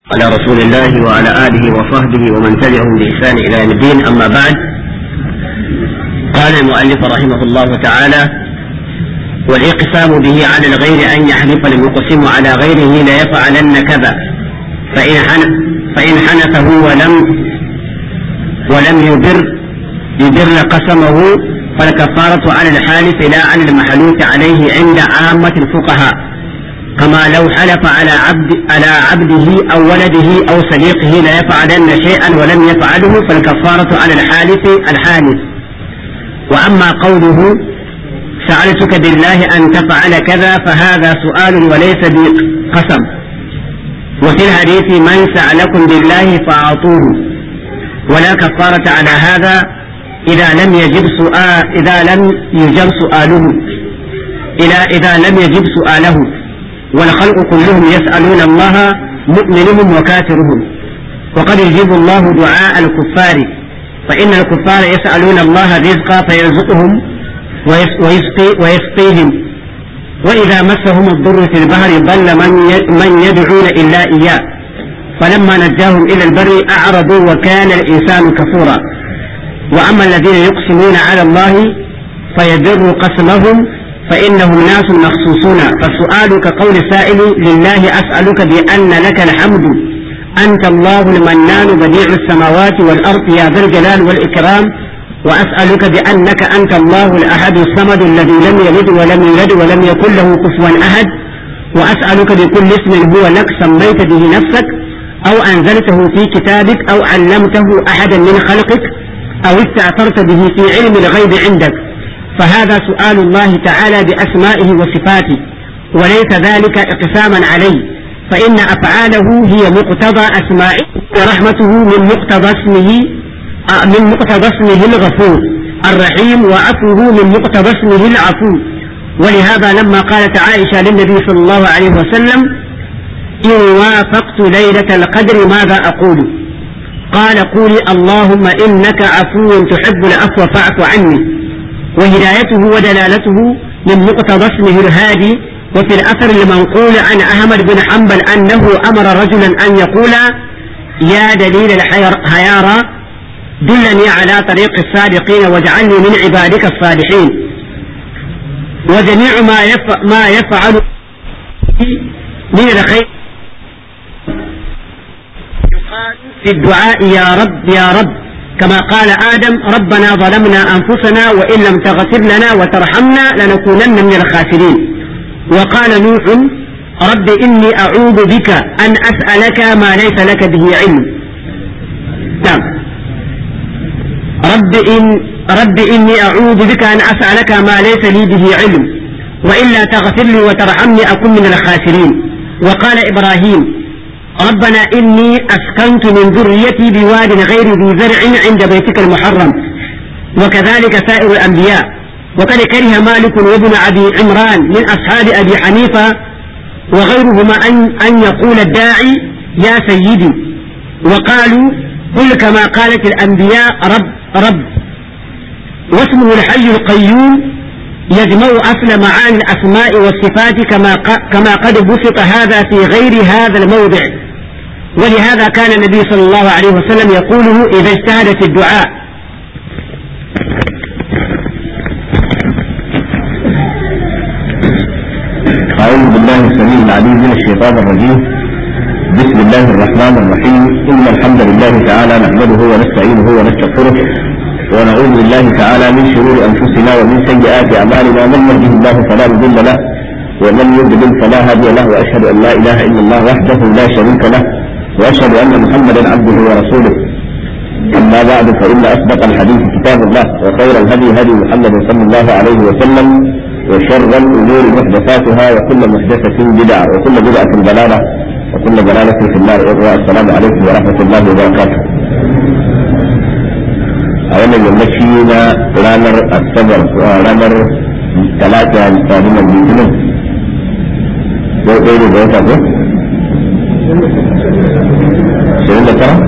على رسول الله وعلى آله وصحبه ومن تبعهم بإحسان إلى يوم الدين أما بعد قال المؤلف رحمه الله تعالى والاقسام به على الغير أن يحلف المقسم على غيره ليفعلن كذا فإن حن فإن حنفه ولم ولم يبر يبر قسمه فالكفارة على الحالف لا على المحلوف عليه عند عامة الفقهاء كما لو حلف على عبد على عبده أو ولده أو صديقه ليفعلن شيئا ولم يفعله فالكفارة على الحالف الحالف وأما قوله سألتك بالله أن تفعل كذا فهذا سؤال وليس بقسم وفي الحديث من سألكم بالله فأعطوه ولا كفارة على هذا إذا لم يجب سؤال إذا لم يجب سؤاله إلى إذا لم يجب سؤاله والخلق كلهم يسألون الله مؤمنهم وكافرهم وقد يجيب الله دعاء الكفار فإن الكفار يسألون الله رزقا فيرزقهم ويسقي ويسقيهم وإذا مسهم الضر في البحر ضل من من يدعون إلا إياه فلما نجاهم إلى البر أعرضوا وكان الإنسان كفورا وأما الذين يقسمون على الله فيبر قسمهم فإنهم ناس مخصوصون فالسؤال كقول سائل لله أسألك بأن لك الحمد أنت الله المنان بديع السماوات والأرض يا ذا الجلال والإكرام وأسألك بأنك أنت الله الأحد الصمد الذي لم يلد ولم يولد ولم يكن له كفوا أحد وأسألك بكل اسم هو لك سميت به نفسك أو أنزلته في كتابك أو علمته أحدا من خلقك أو استأثرت به في علم الغيب عندك فهذا سؤال الله تعالى بأسمائه وصفاته وليس ذلك اقساما عليه فإن أفعاله هي مقتضى أسمائه ورحمته من مقتضى اسمه من مقتضى اسمه الغفور الرحيم وعفوه من مقتضى اسمه العفو ولهذا لما قالت عائشة للنبي صلى الله عليه وسلم إن وافقت ليلة القدر ماذا أقول قال قولي اللهم إنك عفو تحب العفو فاعف عني وهدايته ودلالته من مقتضى اسمه الهادي وفي الأثر المنقول عن أحمد بن حنبل أنه أمر رجلا أن يقول يا دليل الحيارى دلني على طريق الصادقين واجعلني من عبادك الصالحين وجميع ما يفعل, ما يفعل من الخير في الدعاء يا رب يا رب كما قال آدم ربنا ظلمنا أنفسنا وإن لم تغفر لنا وترحمنا لنكونن من الخاسرين وقال نوح رب إني أعوذ بك أن أسألك ما ليس لك به علم نعم رب إن رب إني أعوذ بك أن أسألك ما ليس لي به علم وإلا تغفر لي وترحمني أكن من الخاسرين وقال إبراهيم ربنا إني أسكنت من ذريتي بواد غير ذي زرع عند بيتك المحرم وكذلك سائر الأنبياء وقد كره مالك وابن أبي عمران من أصحاب أبي حنيفة وغيرهما أن, أن يقول الداعي يا سيدي وقالوا قل كما قالت الأنبياء رب رب واسمه الحي القيوم يجمع أصل معاني الأسماء والصفات كما كما قد بسط هذا في غير هذا الموضع ولهذا كان النبي صلى الله عليه وسلم يقوله إذا اجتهد في الدعاء أعوذ بالله السميع العليم من الشيطان الرجيم بسم الله الرحمن الرحيم إن الحمد لله تعالى نحمده ونستعينه ونستغفره ونعوذ بالله تعالى من شرور أنفسنا ومن سيئات أعمالنا من يهده الله فلا مضل له ومن يضلل فلا هادي له وأشهد أن لا إله إلا الله وحده لا شريك له وأشهد أن محمدا عبده ورسوله أما بعد فإن أصدق الحديث كتاب الله وخير الهدي هدي محمد صلى الله عليه وسلم وشر الأمور محدثاتها وكل محدثة بدعة وكل بدعة ضلالة وكل ضلالة في النار السلام عليكم ورحمة الله وبركاته a wannan yammaci na ranar asabar ranar talata misalin litinin ko ɗaya ne da wata ko? ishirin da tara?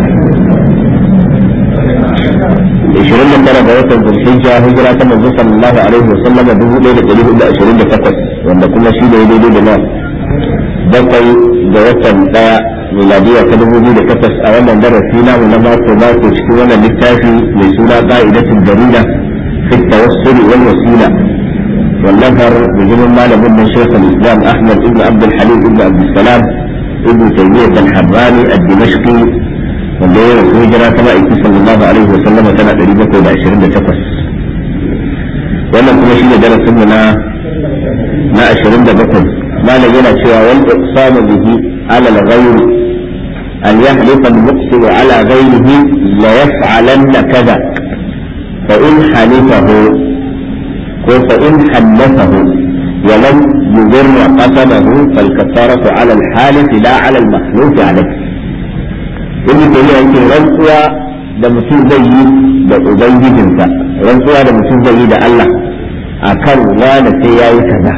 ishirin da tara ga watan zulhijja hijira ta manzo sallallahu alaihi wa sallam dubu ɗaya da ɗari hudu ashirin da takwas wanda kuma shi ne daidai da na bakwai ga watan ɗaya miladiya ta dubu biyu da takwas a wannan darasi namu na mako mako cikin wannan littafi mai suna ka'idatul jarida fi tawassul wal wasila والنفر بجمع مال من شيخ الاسلام احمد بن عبد الحليم بن عبد السلام ابن تيميه الحراني الدمشقي wanda ya rasu hijira ta ma'aiki sallallahu alaihi wa sallam tana ɗari bakwai da ashirin da takwas wannan kuma shine darasin mu na na ashirin da bakwai malam yana cewa wal iqsamu bihi ala al-ghayr an yahlifa al-muqsim ala ghayrihi la yaf'alanna kaza fa in halifahu ko fa in halathahu ولم يضر قسمه فالكفارة على الحالف لا على المحلوف عليه ibn tayyiba yake rantsuwa da mutum zai yi da ubangijinsa rantsuwa da mutum zai yi da Allah akan wanda sai yayi kaza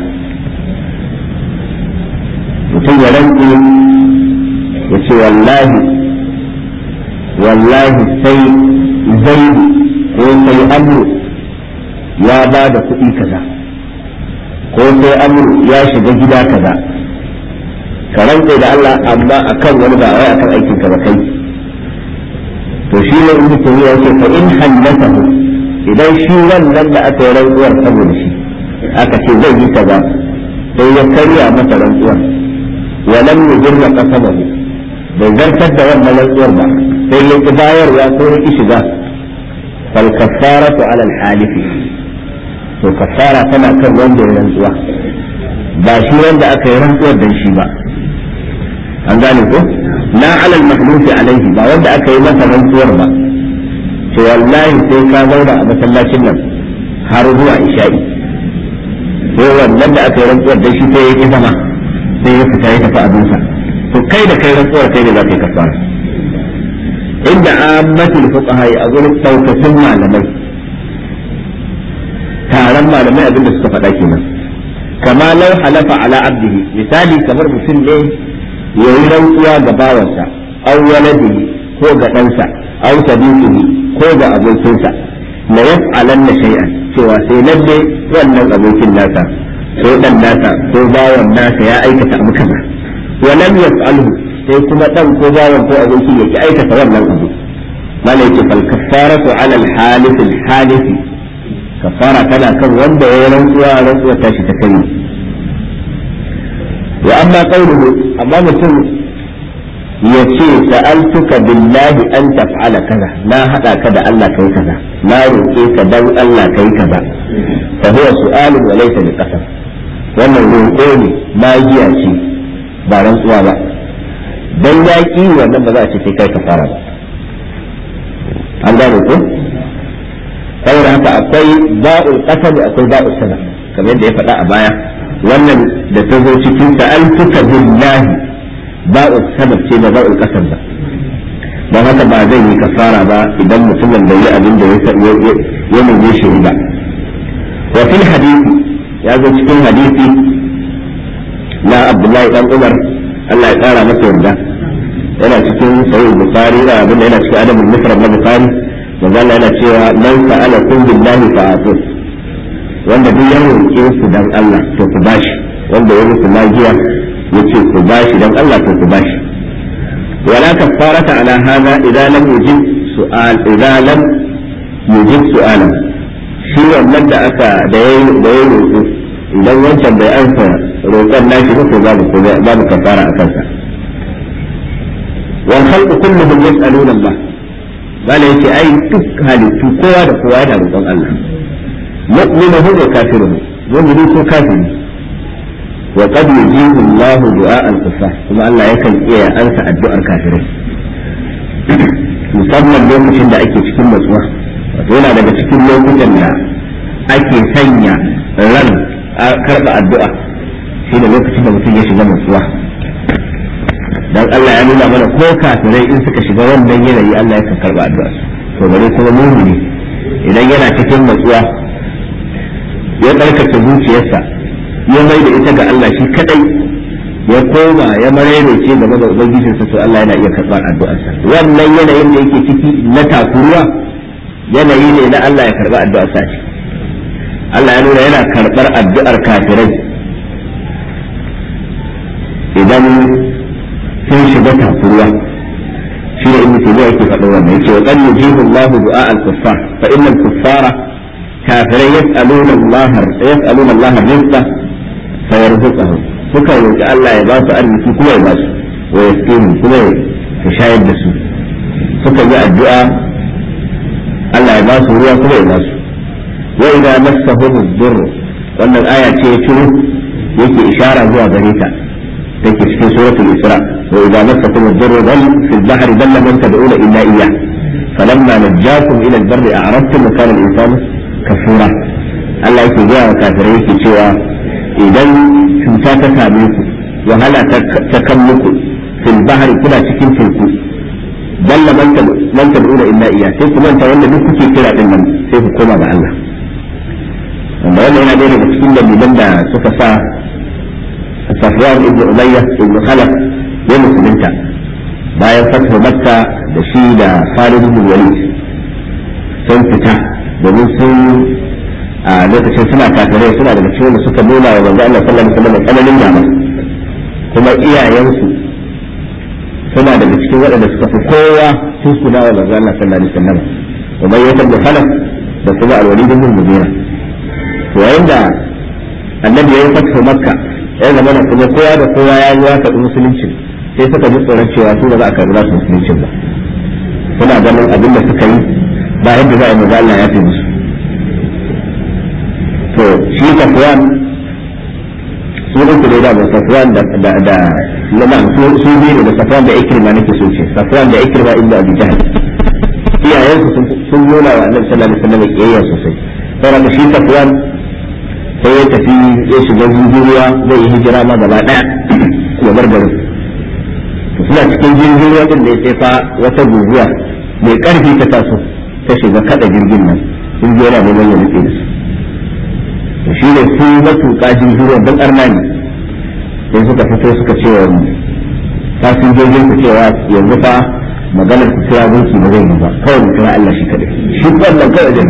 mutum ya rantsu ya ce wallahi wallahi sai zaidu ko sai amru ya ba da kuɗi kaza ko sai amru ya shiga gida kaza ka rantse da Allah amma akan wani ba wai akan aikin ka ba kai to shi ne in mutum ya ce fa in halatahu idan shi wannan da aka yi rantsuwar saboda shi aka ce zai yi kaza sai ya karya masa rantsuwar wa lam yujirra qasamahu bai zartar da wannan rantsuwar ba sai ya ki bayarwa ko ya ki shiga fal kaffaratu ala al halifi to kaffara tana kan wanda ya rantsuwa ba shi wanda aka yi rantsuwar dan shi ba an gane ko la ala al-mahlufi alaihi ba wanda aka yi masa rantsuwar ba to wallahi sai ka zauna a masallacin nan har zuwa isha'i sai wannan da aka yi rantsuwar da shi sai ya ki zama sai ya fita ya tafi abinsa to kai da kai rantsuwar kai ne za ka yi kafara inda ammatul fuqaha a gurin daukacin malamai taron malamai abinda suka faɗa kenan kama lau halafa ala abdihi misali kamar mutum ne ya yi rantsuwa ga bawansa aw waladihi ko ga ɗansa aw sadiqihi ko ga abokinsa la yaf'alanna shay'an cewa sai lalle wannan abokin nasa ko dan nasa ko bawan nasa ya aikata abu kaza wa lam yaf'alhu sai kuma dan ko bawan ko aboki yake aikata wannan abu malai ce fal kaffaratu ala al halif al halif kafara tana kan wanda ya rantsuwa rantsuwa tashi ta kai wa amma qawluhu amma mutum ya ce sa'altuka billahi an taf'ala kaza na hada ka da Allah kai kaza na roƙe ka dan Allah kai kaza fa huwa su'alun wa laysa bi qasam wannan roƙo ne magiya ce ba rantsuwa ba dan yaki wannan ba za a ce sai kai kafara ba an gane ko saboda haka akwai ba'ul qasam akwai ba'ul sana kamar yadda ya faɗa a baya wannan da ta zo cikin sa'altuka billahi ba'u sabab ce ba ba'u kasar ba don haka ba zai yi kafara ba idan mutumin da yi abin da ya nuna shi ba wa fil hadisi ya zo cikin hadisi na abdullahi dan umar Allah ya kara masa yarda yana cikin sahih bukhari da abin da yana cikin adabul mufrad na bukhari manzo Allah yana cewa man sa'ala kun billahi fa'atu wanda duk ya roƙe su dan Allah to ku bashi wanda ya musu magiya yace ku bashi dan Allah to ku bashi wala kafarata ala hada idza lam yujib su'al idza lam yujib su'alan shi wannan da aka da yayi da yayi roƙo idan wancan bai ansa roƙon nashi ba to babu babu kafara a kansa wal khalqu kulluhum yas'aluna Allah bala yace ai duk halittu kowa da kowa yana roƙon Allah mu'minuhu wa kafiruhu mu'mini ko kafiri wa qad yujibu Allah du'a al-kufar kuma Allah yakan iya ansa addu'ar kafirai musamman lokacin da ake cikin matsuwa wato yana daga cikin lokutan da ake sanya ran karɓa addu'a shi da lokacin da mutum ya shiga matsuwa dan Allah ya nuna mana ko kafirai in suka shiga wannan yanayi Allah yakan karɓa addu'a to bare kuma mumini idan yana cikin matsuwa ya tsarkake zuciyarsa ya mai da ita ga Allah shi kadai ya koma ya maraice game da ubangijinsa to Allah yana iya karɓar addu'arsa wannan yanayin da yake ciki na takuruwa yanayi ne na Allah ya karɓi addu'arsa ce Allah ya nuna yana karɓar addu'ar kafirai idan sun shiga takuruwa ibn taymiya yake faɗa wannan yace wa qad yujibu Allah du'a al-kuffar fa inna al-kuffara kafirai yas'aluna Allah yas'aluna Allah rizqa fa yarzuquhum suka roki Allah ya ba su arziki kuma ya ba su wa yasqihim kuma ya shayar da su suka yi addu'a Allah ya ba su ruwa kuma ya ba su wa idza massahum ad-durr wannan aya ce ya ciro yake ishara zuwa gare ta take cikin suratul isra wa idza massakum ad-durr dal fi al-bahr dalla man tad'una illa iyyah falamma najjakum ila al-barri a'radtum wa kana al-insanu kafura Allah yake ga kafirai yake cewa idan cuta ta same ku wahala ta kan muku fil bahr kuna cikin teku dalla man tad'una illa iyyah sai ku manta wanda duk kuke kira din nan sai ku koma ga Allah wanda wannan yana ɗaya daga cikin dalilan da suka sa Safwan ibn Umayya ibn Khalaf ya musulunta bayan fatwa Makka da shi da Khalid ibn Walid sun fita domin sun a lokacin suna kafirai suna daga cikin da suka nuna wa manzo Allah sallallahu alaihi wasallam tsananin gaba kuma iyayensu suna daga cikin waɗanda suka fi kowa tuskuna wa manzo Allah sallallahu alaihi wasallam kuma ya tabbata Khalaf da kuma Al-Walid ibn Mughira to yayin da annabi ya yi fatwa Makka ya zama na kuma kowa da kowa ya yi waka musulunci sai suka ji tsoron cewa su ba za a karɓi nasu musulunci ba suna ganin abin da suka yi ba yadda za a yi Allah ya fi musu to shi safwan su uku ne da ba safwan da da da na su biyu da safwan da ikrima nake so ce safwan da ikrima inda abi jahl iyayensu sun nuna wa annabi sallallahu alaihi wasallam kiyayya sosai saboda shi safwan sai ya tafi ya shiga jirgin ruwa zai yi hijira ma gaba daya ya bar garin suna cikin jirgin ruwa din da ya tsefa wata guguwa mai karfi ta taso ta shiga kada jirgin nan jirgin yana neman ya nutse da su shi ne su matuƙa jirgin ruwa don arna ne sai suka fito suka ce wa fasinjojin su cewa yanzu fa maganar ku kira gunki ba zai yi ba kawai mu kira Allah shi kadai shi wannan kawai da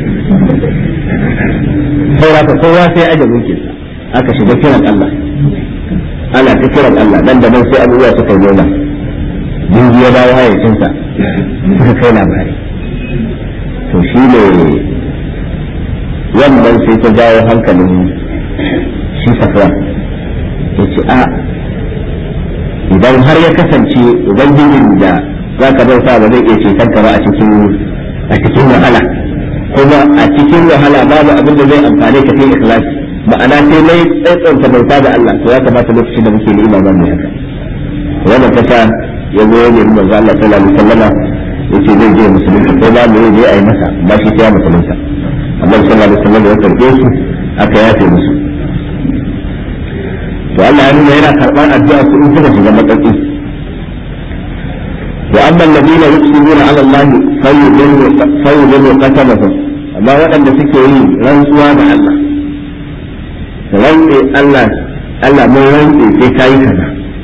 saura ka kowa sai aje mulkin aka shiga kiran Allah ana ta kiran Allah dan da nan sai abubuwa suka yi nuna jirgi ya dawo hayyacinsa suka kai labari to shi ne wannan sai ta jawo hankalin shi safwan ya ce a idan har ya kasance ubangijin da za ka bauta ba zai iya ceton ka ba a cikin a cikin wahala kuma a cikin wahala babu abin da zai amfane ka sai ikhlasi ma'ana sai mai tsantsanta bauta da Allah to ya kamata lokacin da muke ni'ima ba mu haka wannan kasa ya zo ya nemi manzo Allah sallallahu alaihi wasallama yace zai je musulunta ko ba mu je ayi masa ba shi sai ya musulunta Allah sallallahu alaihi wasallam ya karbe su aka yafe musu to Allah ya nuna yana karban addu'a su in suka shiga matsatsi وأما الذين يقسمون على الله فيضل قسمهم أما وأن سكي رنسوا مع الله رنسي الله الله مو رنسي في كاي كذا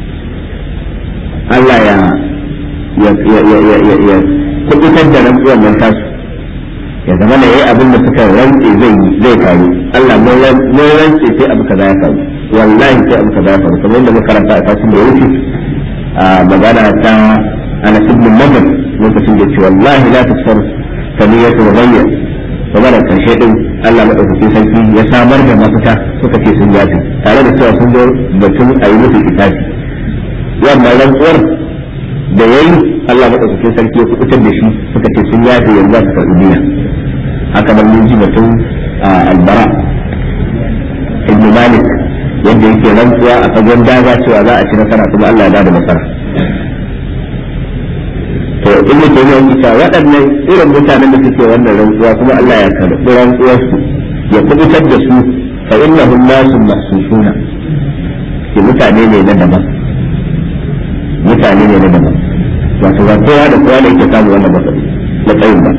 الله يا يا يا يا يا يا يا kubutar da rantsuwar nan tasu ya zama da yayi abin da suka rantse zai zai faru Allah mun rantse sai abu kaza ya faru wallahi sai abu kaza ya faru kamar yadda muka karanta a tashin da ya wuce a magana ta أنا ابن النضر ممكن تقول والله لا تكسر ثنية وغير ومرة كان شيء ألا مدعو في سلفي يسامر جمع فتا سكتي سنجاتي تعالى نسوى سنجور بلتم أيوه في كتابي وما لم أر da yayi Allah madaukakin sarki ya kubutar da shi suka ce sun yafe yanzu za su karɓi biya haka nan mun ji batun albara ibn malik yadda yake rantsuwa a fagen daga cewa za a ci nasara kuma Allah ya bada nasara to in da ke yi cewa waɗannan irin mutanen da suke wannan rantsuwa kuma Allah ya karɓi rantsuwar su ya kubutar da su fa innahum nasun mahsusuna ke mutane ne na daban mutane ne na daban wato ba kowa da kowa da yake samu wannan matsayin ba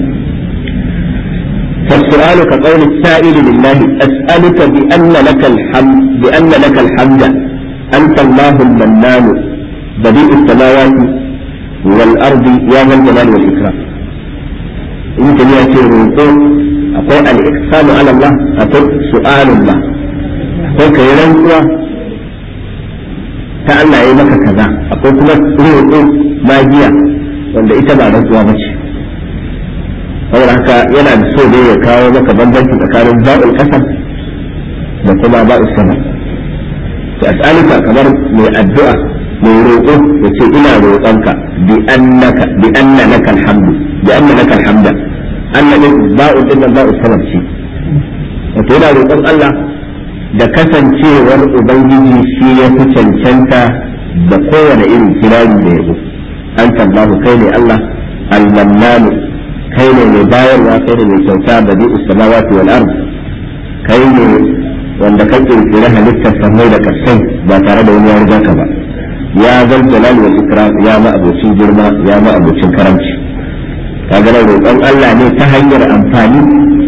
فالسؤال كقول السائل لله أسألك بأن لك الحمد بأن لك الحمد أنت الله المنان بديع السماوات والأرض يا ذا الجلال والإكرام يمكن يأتي الرقوق أقول الإقسام على الله أقول سؤال الله أقول كيران كوا تعالى أي مكة كذا أقول كما الرقوق ما جيا wanda ita ba rantsuwa ba ce saboda haka yana da so ne ya kawo maka bambanci tsakanin ba'ul kasam da kuma ba'ul sama ta as'aluka kamar mai addu'a mai roƙo ya ce ina roƙonka bi annaka bi anna laka alhamdu bi anna laka alhamda anna din ba'ul din ba'ul sama ce wato yana roƙon Allah da kasancewar ubangiji shi ya fi cancanta da kowane irin kirari da yabo an tabbahu kai ne Allah al-mannanu kai ne mai bayarwa kai ne mai kyauta da bi samawati wal ard kai ne wanda ka kirkiri halittar sammai da kasai ba tare da wani ya riga ka ba ya zal jalal wal ikram ya ma abocin girma ya ma abocin karamci kaga nan roƙon Allah ne ta hanyar amfani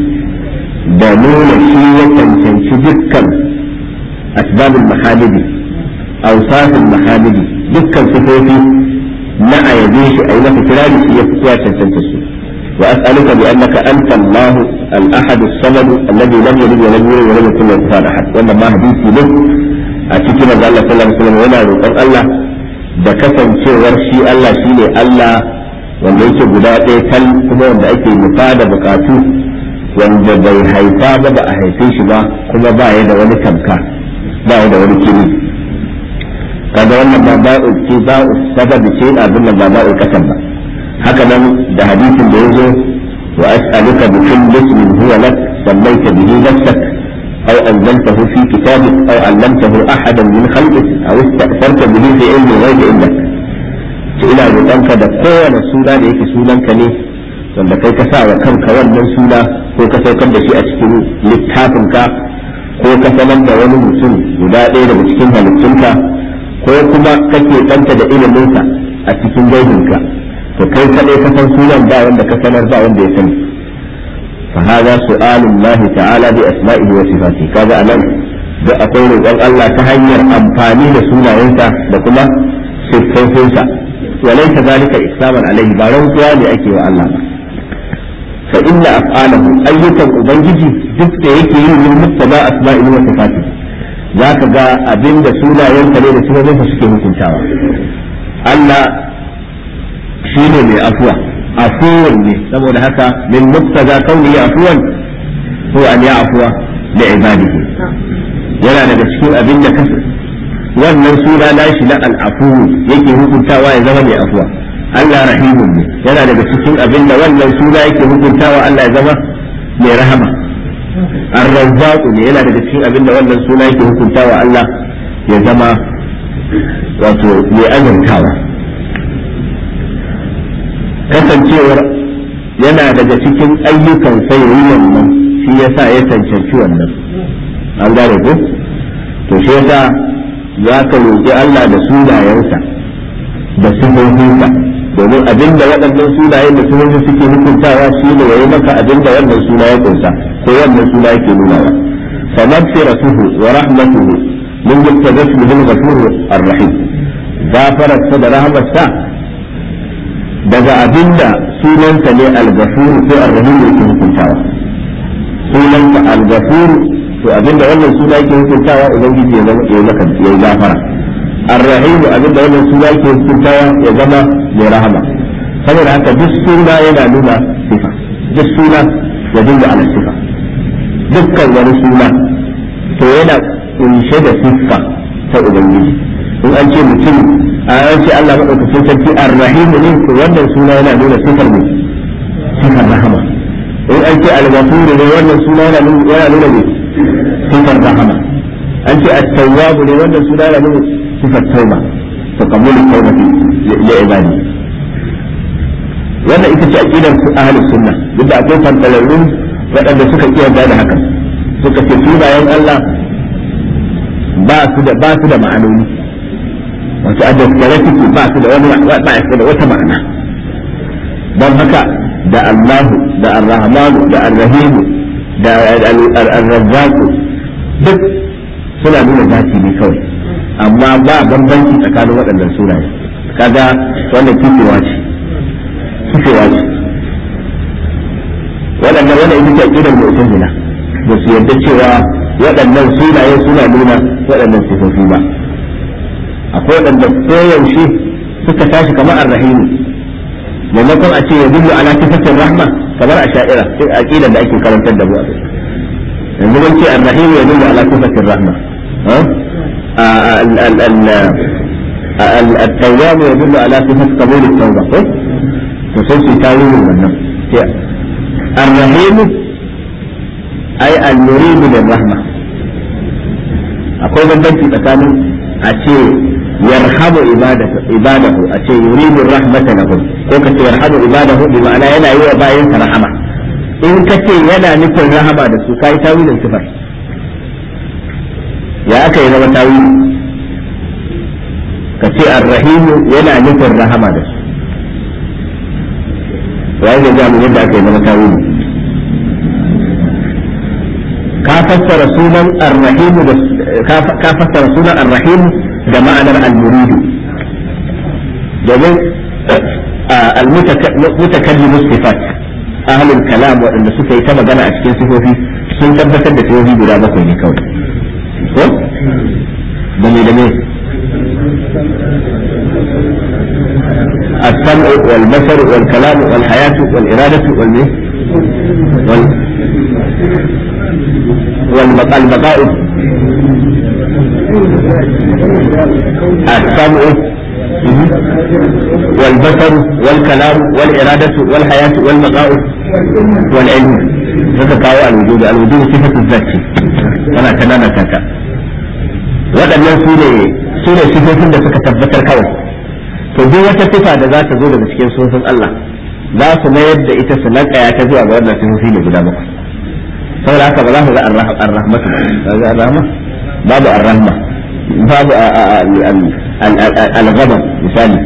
da nuna shi ya cancanci dukkan asbabul mahamidi awsaful mahamidi dukkan sifofi na ayabe shi a yi masa kirari shi ya fi kowa cancanta su وأسألك بأنك أنت الله الأحد الصمد الذي لم يلد ولم يولد ولم يكن له كفوا أحد وأن ما حديثي له أتيكي ما قال الله صلى الله عليه وسلم ولا روكم الله da kasancewar shi Allah shi ne Allah wanda yake guda ɗaya tal kuma wanda ake nufa da bukatu wanda bai haifa ba ba a haife shi ba kuma ba ya da wani tamka ba ya da wani kiri kaga wannan ba ba'u ce ba'u sababi ce abin nan ba ba'u kasan ba haka nan da hadisin da yazo wa as'aluka bi kulli ismin huwa lak sammayta bihi nafsak aw anzaltahu fi kitabik aw 'allamtahu ahadan min khalqik aw ista'tharta bihi fi ilmi ghaibi indak ce ina roƙonka da kowane suna da yake sunanka ne wanda kai ka sa wa kanka wannan suna ko ka saukar da shi a cikin littafinka ko ka sanar da wani mutum guda ɗaya daga cikin halittunka ko kuma kake ɗanta da iliminsa a cikin gaibinka to kai kadai ka san sunan ba wanda ka sanar ba wanda ya sani fa hada su'alun Allah ta'ala bi asma'ihi wa sifati kaga anan da akwai roƙon Allah ta hanyar amfani da sunayensa da kuma siffofinsa wa laysa zalika iksaman alaihi ba rantsuwa ne ake wa Allah ba fa inna af'alahu ayyukan ubangiji duk da yake yi min muttaba asma'ihi wa sifati zaka ga abinda sunayensa ne da sifofinsa suke hukuntawa Allah shi ne mai afuwa afuwan ne saboda haka min muktaza kauni afuwan ko an ya afuwa da ibadihi yana daga cikin abin da kasa wannan suna nashi na al'afu yake hukuntawa ya zama mai afuwa Allah rahimun ne yana daga cikin abin da wannan suna yake hukuntawa Allah ya zama mai rahama ar-razzaq ne yana daga cikin abin da wannan suna yake hukuntawa Allah ya zama wato mai azantawa kasancewar yana daga cikin ayyukan sai yi wannan shi yasa ya cancanci wannan an gane ko to shi yasa za ka roƙi Allah da sunayensa da sifofinsa domin abinda waɗannan sunayen da sifofin suke hukuntawa shi ne yayi maka abinda wannan suna ya kunsa ko wannan suna yake nunawa fa maghfiratuhu wa rahmatuhu min yattabasmu bil ghafur ar-rahim gafararsa da rahmarsa daga abinda sunansa ne al-ghafur ko ar-rahim yake hukuntawa sunansa al-ghafur to abinda wannan suna yake hukuntawa ubangiji ya zama ya maka ya gafara ar-rahim abinda wannan suna yake hukuntawa ya zama mai rahama saboda haka duk suna yana nuna sifa duk suna ya dinga ala sifa dukkan wani suna to yana kunshe da siffa ta ubangiji in an ce mutum a an ce Allah madaukakin sarki ar-rahim ne to wannan suna yana nuna sifar ne sifar rahama in an ce al-ghafur ne wannan suna yana nuna yana nuna ne sifar rahama an ce at-tawwab ne wannan suna yana nuna sifar tauba to qabulu tawbati li ibadi wannan ita ce aqidar ahlus sunna duk da akwai fantalarrun waɗanda suka kiyarda da haka suka ce sunayen Allah ba su da ba su da ma'anoni wato a daskare suke ba su da wani ba su da wata ma'ana don haka da Allahu da Ar-Rahmanu da Ar-Rahimu da Ar-Razzaqu duk suna nuna zati ne kawai amma ba bambanci tsakanin waɗannan sunaye kaga wannan kifewa ce kifewa ce waɗannan wannan ita ce aqidar mu'tazila ba su yarda cewa waɗannan sunaye suna nuna waɗannan sifofi ba akwai waɗanda koyaushe suka tashi kamar arrahimu maimakon a ce ya dullu ala sifatin rahma kamar a sha'ira cikin aqidar da ake karantar da mu a yanzu mun ce ar-rahim ya dullu ala sifatin rahma التواب يدل على صفة قبول التوبة فسوف تاويل wannan الرحيم أي المريد للرحمة akwai bambanci tsakanin a ce yarhamu ibadahu a ce yuridu rahmata lahum ko ka ce yarhamu ibadahu bi ma'ana yana yi wa bayan rahama in ka ce yana nufin rahama da su kai tawilin sifar ya aka yi zama tawili ka ce arrahimu yana nufin rahama da su wai da jamu yadda aka yi zama tawili ka fassara sunan arrahimu da ka fassara sunan arrahimu da ma'anar al-muridu domin al-mutakallimu sifat ahlul kalam waɗanda suka yi ta magana a cikin sifofi sun tabbatar da sifofi guda bakwai ne kawai ko da me da me السمع والبصر والكلام والحياة والإرادة والمه وال والبقاء السمع والبصر والكلام والإرادة والحياة والبقاء والعلم هذا كاو الوجود الوجود صفة الذات أنا كنا كاكا waɗannan su ne su ne sifofin da suka tabbatar kawai to duk wata sifa da za ta zo daga cikin sufin Allah za su mayar da ita su lankaya ta zuwa ga wannan sifofi ne guda bakwai saboda haka ba za ku ga ar-rahmatu ga ar-rahma babu ar-rahma babu al-ghadab misali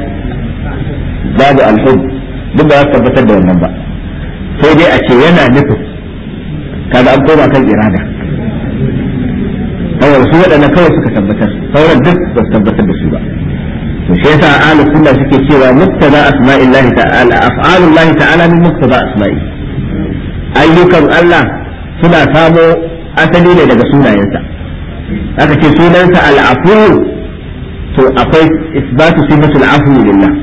babu al-hub duk ba za su tabbatar da wannan ba sai dai a ce yana nufin kaga an koma kan irada saboda su waɗannan kawai suka tabbatar sauran duk ba su tabbatar da su ba to shi yasa ahlus sunna suke cewa muktada asma'illahi ta'ala af'alullahi ta'ala min muktada asma'i ayyukan Allah suna samo asali ne daga sunayensa aka ce sunansa al'afu to akwai isbatu sifatul afu lillah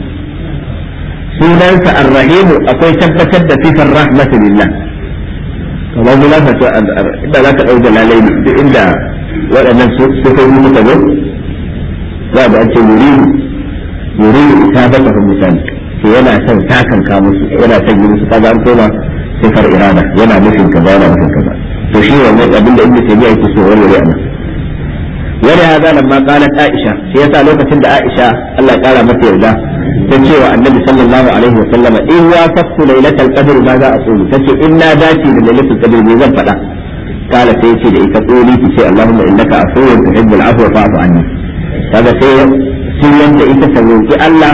sunansa ar-rahimu akwai tabbatar da sifar rahmatu lillah kamar mu lafa to inda za ka ɗau jalalai duk inda waɗannan sifofi suka zo za a ce yuridu yuridu isabata misali to yana son takanka musu yana son yi musu kaga an koma sifar irada yana nufin kaza yana nufin kaza to shi wannan abin da ibnu taymiya yake so warware ana wani hada lamma qalat aisha shi yasa lokacin da aisha Allah ya kara mata yarda ta ce wa annabi sallallahu alaihi wa sallam in wa fakku lailatul qadr ma za a tsoro tace in na dace da lailatul qadr me zan faɗa kala sai ce da ita koli ki ce allahumma innaka afuwun tuhibbul afwa fa'fu anni kaga sai sun yanda ita ta roki Allah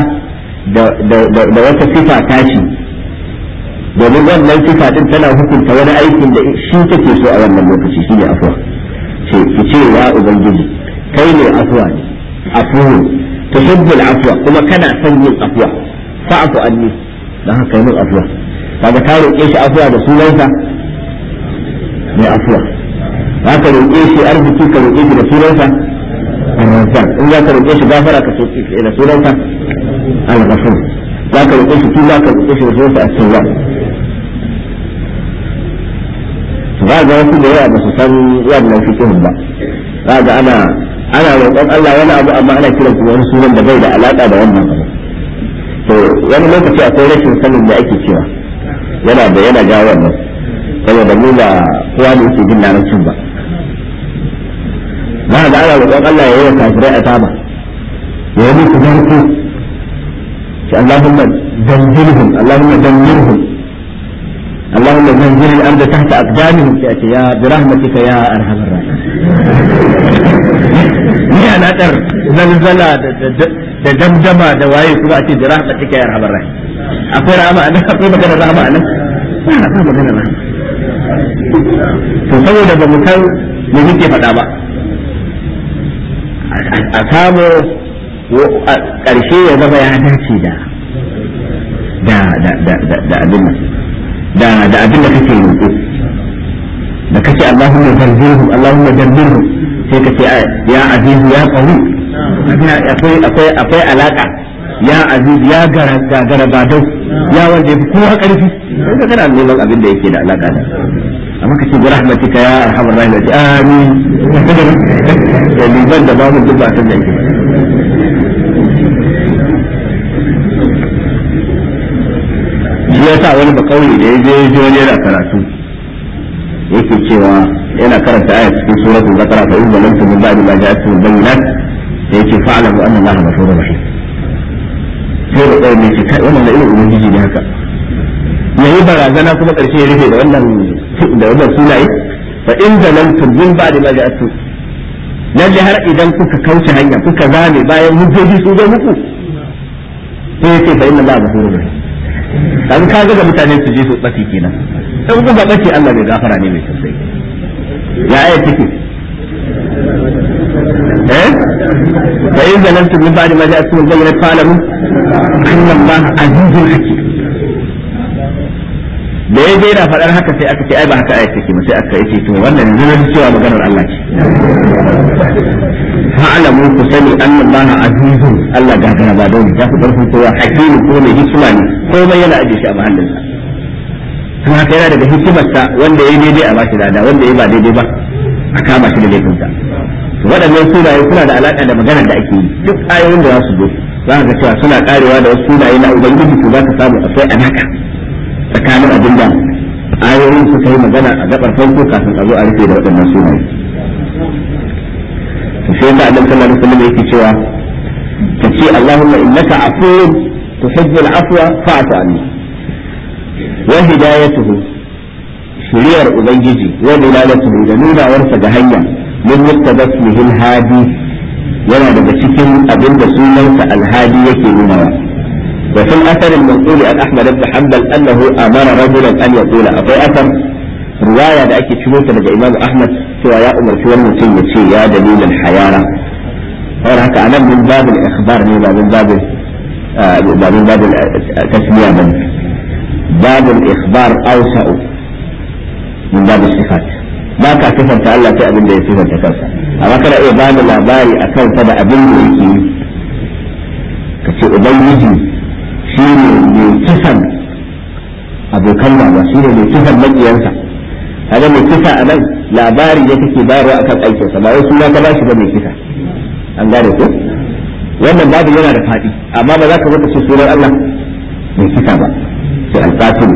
da wata sifa tashi domin wannan sifa din tana hukunta wani aikin da shi take so a wannan lokaci shine afwa ce ki ce ya ubangiji kai ne afwa ne afuwun tuhibbul afwa kuma kana son yin afwa fa'fu anni dan haka yin afwa kaga ta roƙe shi afwa da sunansa mai afwa haka roƙe shi arziki ka roƙe shi da sunansa الرزاق إن ذاك الوقت غافرة إلى سورة الغفور ذاك الوقت كلا كالوقت سورة التواب هذا wasu da yawa ba su san wannan fikihun ba kaga ana ana roƙon Allah wani abu amma ana kiran kuma wani sunan da bai da alaka da wannan abu to wani lokaci akwai rashin sanin da ake cewa yana da yana jawo wannan saboda mu ba kowa ne yake jin larabcin ba za a ga ana roƙon Allah ya yi wa kafirai a saba ya yi musu narko shi Allahumma zanjirhum Allahumma zanjirhum Allahumma zanjir al-ard tahta aqdamihim sai ake ya bi rahmatika ya arhamar rahim ni ana dar zalzala da damdama da waye kuma ake bi rahmatika ya arhamar rahim akwai rahama anan akwai magana rahama anan ba magana rahama to saboda ba mu san me muke faɗa ba a samu ƙarshe ya zama ya dace da da abin da da abin da kake roƙo da kace Allahumma zarjirhum Allahumma zarjirhum sai kace ya azizu ya qawi akwai akwai akwai alaka ya aziz ya gara gagara badau ya wanda ya fi kowa karfi sai ka kana neman abin da yake da alaka da amma ka ce bi rahmatika ya arhamar rahimati amin da liban da babu duk ba san da yake shi yasa wani ba kauye da ya je ya je wani yana karatu yake cewa yana karanta aya cikin suratul baqara fa in zalamtum min ba'di ma ja'atkum bayyinat sai yake fa'lamu anna allaha ghafurur rahim sai da ɗaya ne ce kai wannan da irin ubangiji ne haka yayi barazana kuma karshe ya rufe da wannan da wannan sunaye fa in zalamtum min ba'di ma ja'atkum lalle har idan kuka kauce hanya kuka zame bayan hujjoji su zo muku sai yake fa inna allaha ghafurur rahim dan ka ga mutane su je su tsafi kenan in ku ga bace Allah mai gafara ne mai tausayi ya aya take eh fa in zalantum min ba'di ma ja'akum al-bayyinatu fa'lamu anna Allah azizun hakim da ya je yana faɗar haka sai aka ce ai ba haka aya take ba sai aka yace to wannan yanzu na cewa maganar Allah ce fa'lamu ku sani anna Allah azizun Allah gagara ba dole ya fi ƙarfin kowa hakimin ko mai hikima ne komai yana ajiye shi a mahallinsa kuma haka yana daga hikimarsa wanda ya yi daidai a bashi lada wanda ya ba daidai ba a kama shi da laifinsa waɗannan sunaye suna da alaƙa da maganar da ake yi duk ayoyin da za su zo za ka cewa suna karewa da wasu sunaye na ubangiji to za ka samu akwai alaka tsakanin abin da ayoyin suka yi magana a gabar farko kafin a zo a rufe da waɗannan sunaye to sai ka annabi sallallahu alaihi wasallam yake cewa ka ce Allahumma innaka afuwun tuhibbul afwa fa'fu anni wa hidayatuhu shiriyar ubangiji wa dilalatuhu da nunawarsa ga hanya min muttabasmihi al-hadi yana daga cikin abin da sunansa alhadi yake nunawa wa fil athar al-manqul an ahmad ibn hanbal annahu amara rajulan an yaqula akwai athar riwaya da ake ciro ta daga imam ahmad cewa ya umarci wani mutum ya ce ya dalilin hayara har haka anan min babul ikhbar ne ba min babul ba min babul tasmiya ba babul ikhbar awsa'u min babul sifat ba ka sifanta Allah sai abin da ya sifanta kansa amma kana iya ba da labari a kansa da abin da yake yi ka ce ubangiji shi ne mai kisan abokan gaba shi ne mai kisan maƙiyansa kaga mai kisa a nan labari ne kake bayarwa akan aikinsa ba wai suna ka bashi ba mai kisa an gane ko wannan babu yana da faɗi amma ba za ka zaka ce sunan Allah mai kisa ba sai alqatil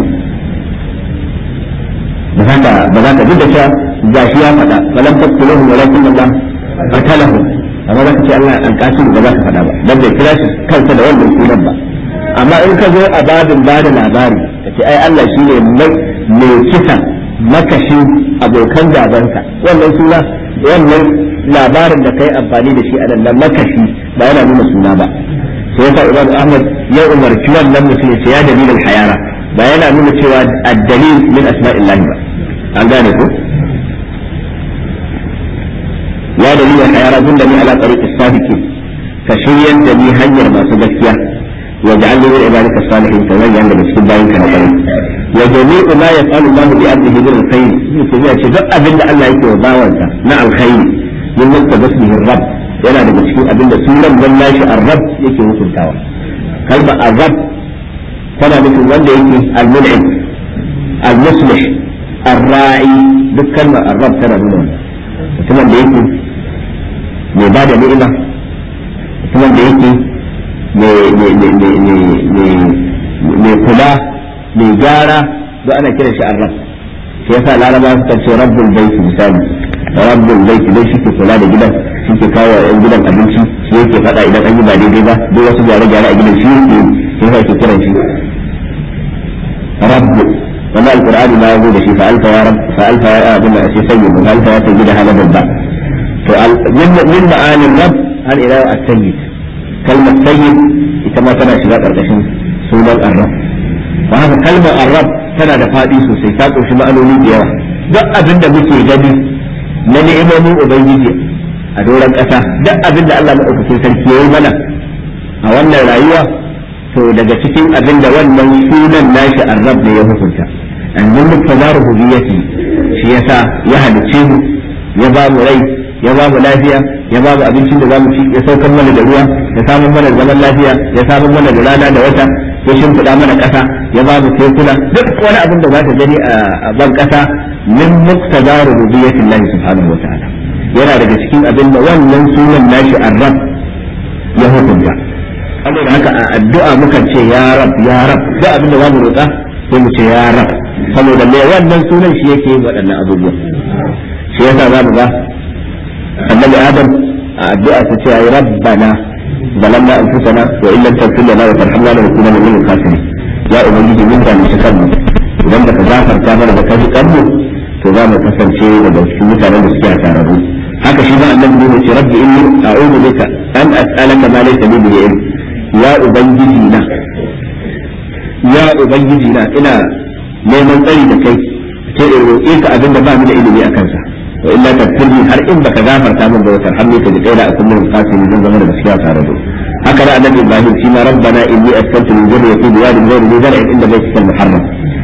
ba za ka ba za ka duk da cewa gashi ya faɗa falam taqtuluhu walakin Allah qatalahu amma za ka ce Allah alqatil ba za ka faɗa ba dan bai kira shi kansa da wannan sunan ba amma in ka zo a babin bada labari ka ce ai Allah shine mai kisa makashin abokan gabanka wannan suna wannan labarin da kai amfani da shi a nan makashi ba yana nuna suna ba sai yasa Imam Ahmad ya umarci wannan mutum ya ce ya dalilin hayara ba yana nuna cewa ad-dalil min asma'illahi ba an gane ko ya dalilin hayara dun da ni ala tariq as-sadiqin ka shiryar da ni hanyar masu gaskiya wa ja'alni min ibadika salihin ka zan yanda cikin bayin ka na kwarai wa jami'u ma yaf'alu Allahu bi 'abdihi min alkhair yake ya ce duk abin da Allah yake wa bawansa na alkhairi min mutta basmihi rabb yana daga cikin abin da sunan dan nashi ar-rabb yake hukuntawa kalma ar-rabb tana nufin wanda yake al-mun'im al-muslih ar-ra'i duk kalmar ar-rabb tana nuna mutumin da yake mai bada ni'ima mutumin da yake mai kula mai gyara don ana kiran shi arab shi yasa laraba suka ce rabbul baiti misali rabbul baiti dai shi ke kula da gidan shi ke kawo yan gidan abinci shi yake faɗa idan an yi ba daidai ba duk wasu gyare-gyare a gidan shi yake shi yasa ke kiran shi rabbu wannan alqur'ani ma yazo da shi fa alfa ya rabb fa alfa ya abin da ake sayyid fa alfa ya sayyid hala babba to min ma'anin rabb hal ila at-sayyid kalmar sayyid ita ma tana shiga karkashin sunan arab ba haka kalmar arab tana da faɗi sosai ta ƙunshi ma'anoni da yawa duk abin da muke gani na ni'imomin ubangiji a doron ƙasa duk abin da Allah maɗaukakin sarki ya yi mana a wannan rayuwa to daga cikin abin da wannan sunan nashi arab ne ya hukunta yanzu duk fazaru hubiyati shi yasa ya halicce mu ya ba mu rai ya ba mu lafiya ya ba mu abincin da za mu ci ya saukar mana da ruwa ya samun mana zaman lafiya ya samun mana da rana da wata ya shimfiɗa mana ƙasa ya ba mu tekuna duk wani abin da za ta gani a ban ƙasa min muqtada rububiyyatillahi subhanahu wa ta'ala yana daga cikin abin da wannan sunan nashi arrab ya hukunta saboda haka a addu'a mukan ce ya rab ya rab duk abin da za mu roƙa sai mu ce ya rab saboda me wannan sunan shi yake yin waɗannan abubuwa shi yasa za mu ga annabi adam a addu'a ta ce ya rabbana ظلمنا انفسنا وان لم تغفر لنا وترحمنا لنكونن من الخاسرين يا ubangiji mun da mu kanmu idan baka gafarta mana da kaji kanmu to za mu kasance daga cikin mutanen da suke hasararru haka shi ma annabi ne ce rabbi inni a'udhu bika an as'alaka ma laysa li bi ilm ya ubangiji na ya ubangiji na ina neman tsari da kai ce in roƙe ka abin da ba mu da ilimi a kansa wa illa tafsirni har in baka gafarta min ba wata hamni ka ji kaina a kullum qasimi zan zama da gaskiya tare da haka da annabi ibrahim shi ma rabbana inni askantu min dhurriyyati biwadin ghayri dhi zar'in inda baytikal muharram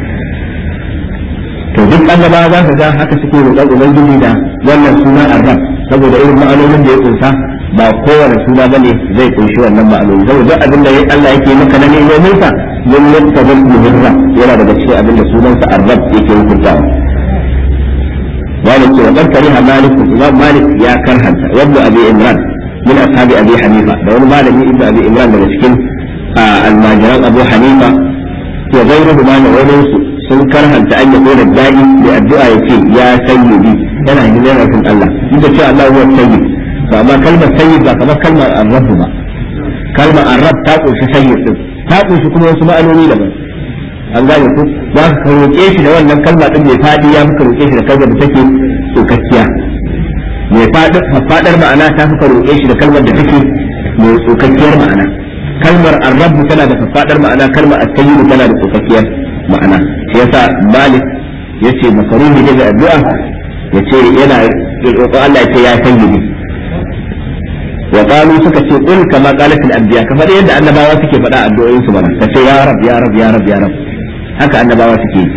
to duk annabawa za ka ga haka suke roƙon ubangiji da wannan suna arrab saboda irin ma'anonin da ya kunsa ba kowane suna bane zai kunshi wannan ma'anoni saboda duk abin da Allah yake maka na neman sa yin yadda muhirra yana daga cikin abin da sunansa arrab yake hukuntawa wani ce wa kariha malik imam malik ya karhanta wanda abi imran min ashabi abi hanifa da wani malami ibnu abi imran daga cikin almajiran abu hanifa wa ghayruhu ma da wani su sun karhanta an yabo da da'i da addu'a yace ya sayyidi yana yin yana fin Allah inda ce Allah huwa sayyid to amma kalmar sayyid ba kamar kalmar arrab ba kalmar arrab ta kunshi sayyid din ta kunshi kuma wasu ma'anoni daban an gane ku za ka roƙe shi da wannan kalma din mai fadi ya muka roƙe shi da kalmar da take tsokakkiya mai faɗar ma'ana ta fuka roƙe shi da kalmar da take mai tsokakkiyar ma'ana kalmar arrabu tana da faɗar ma'ana kalmar at-tayyib tana da tsokakkiyar ma'ana shi yasa malik yace makaruhi daga addu'a yace yana roƙon Allah yace ya sayyidi wa qalu suka ce qul kama qalat al-anbiya kamar yadda annabawa suke faɗa addu'o'in su bana kace ya rab ya rab ya rab ya rab haka annabawa suke yi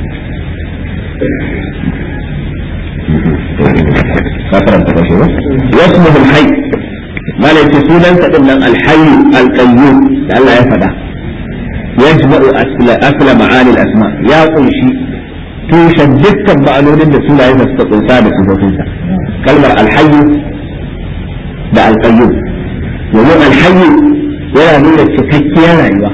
kafaran ta kashe ba wasmuhu al-hayy mala yace sunan sa din nan al-hayy al-qayyum da Allah ya faɗa yajma'u asla asla ma'ani al-asma ya kunshi tushen dukkan ma'anonin da sunayen da suka kunsa da sifofinsa kalmar al-hayy da al-qayyum domin al-hayy yana nuna cikakkiyar rayuwa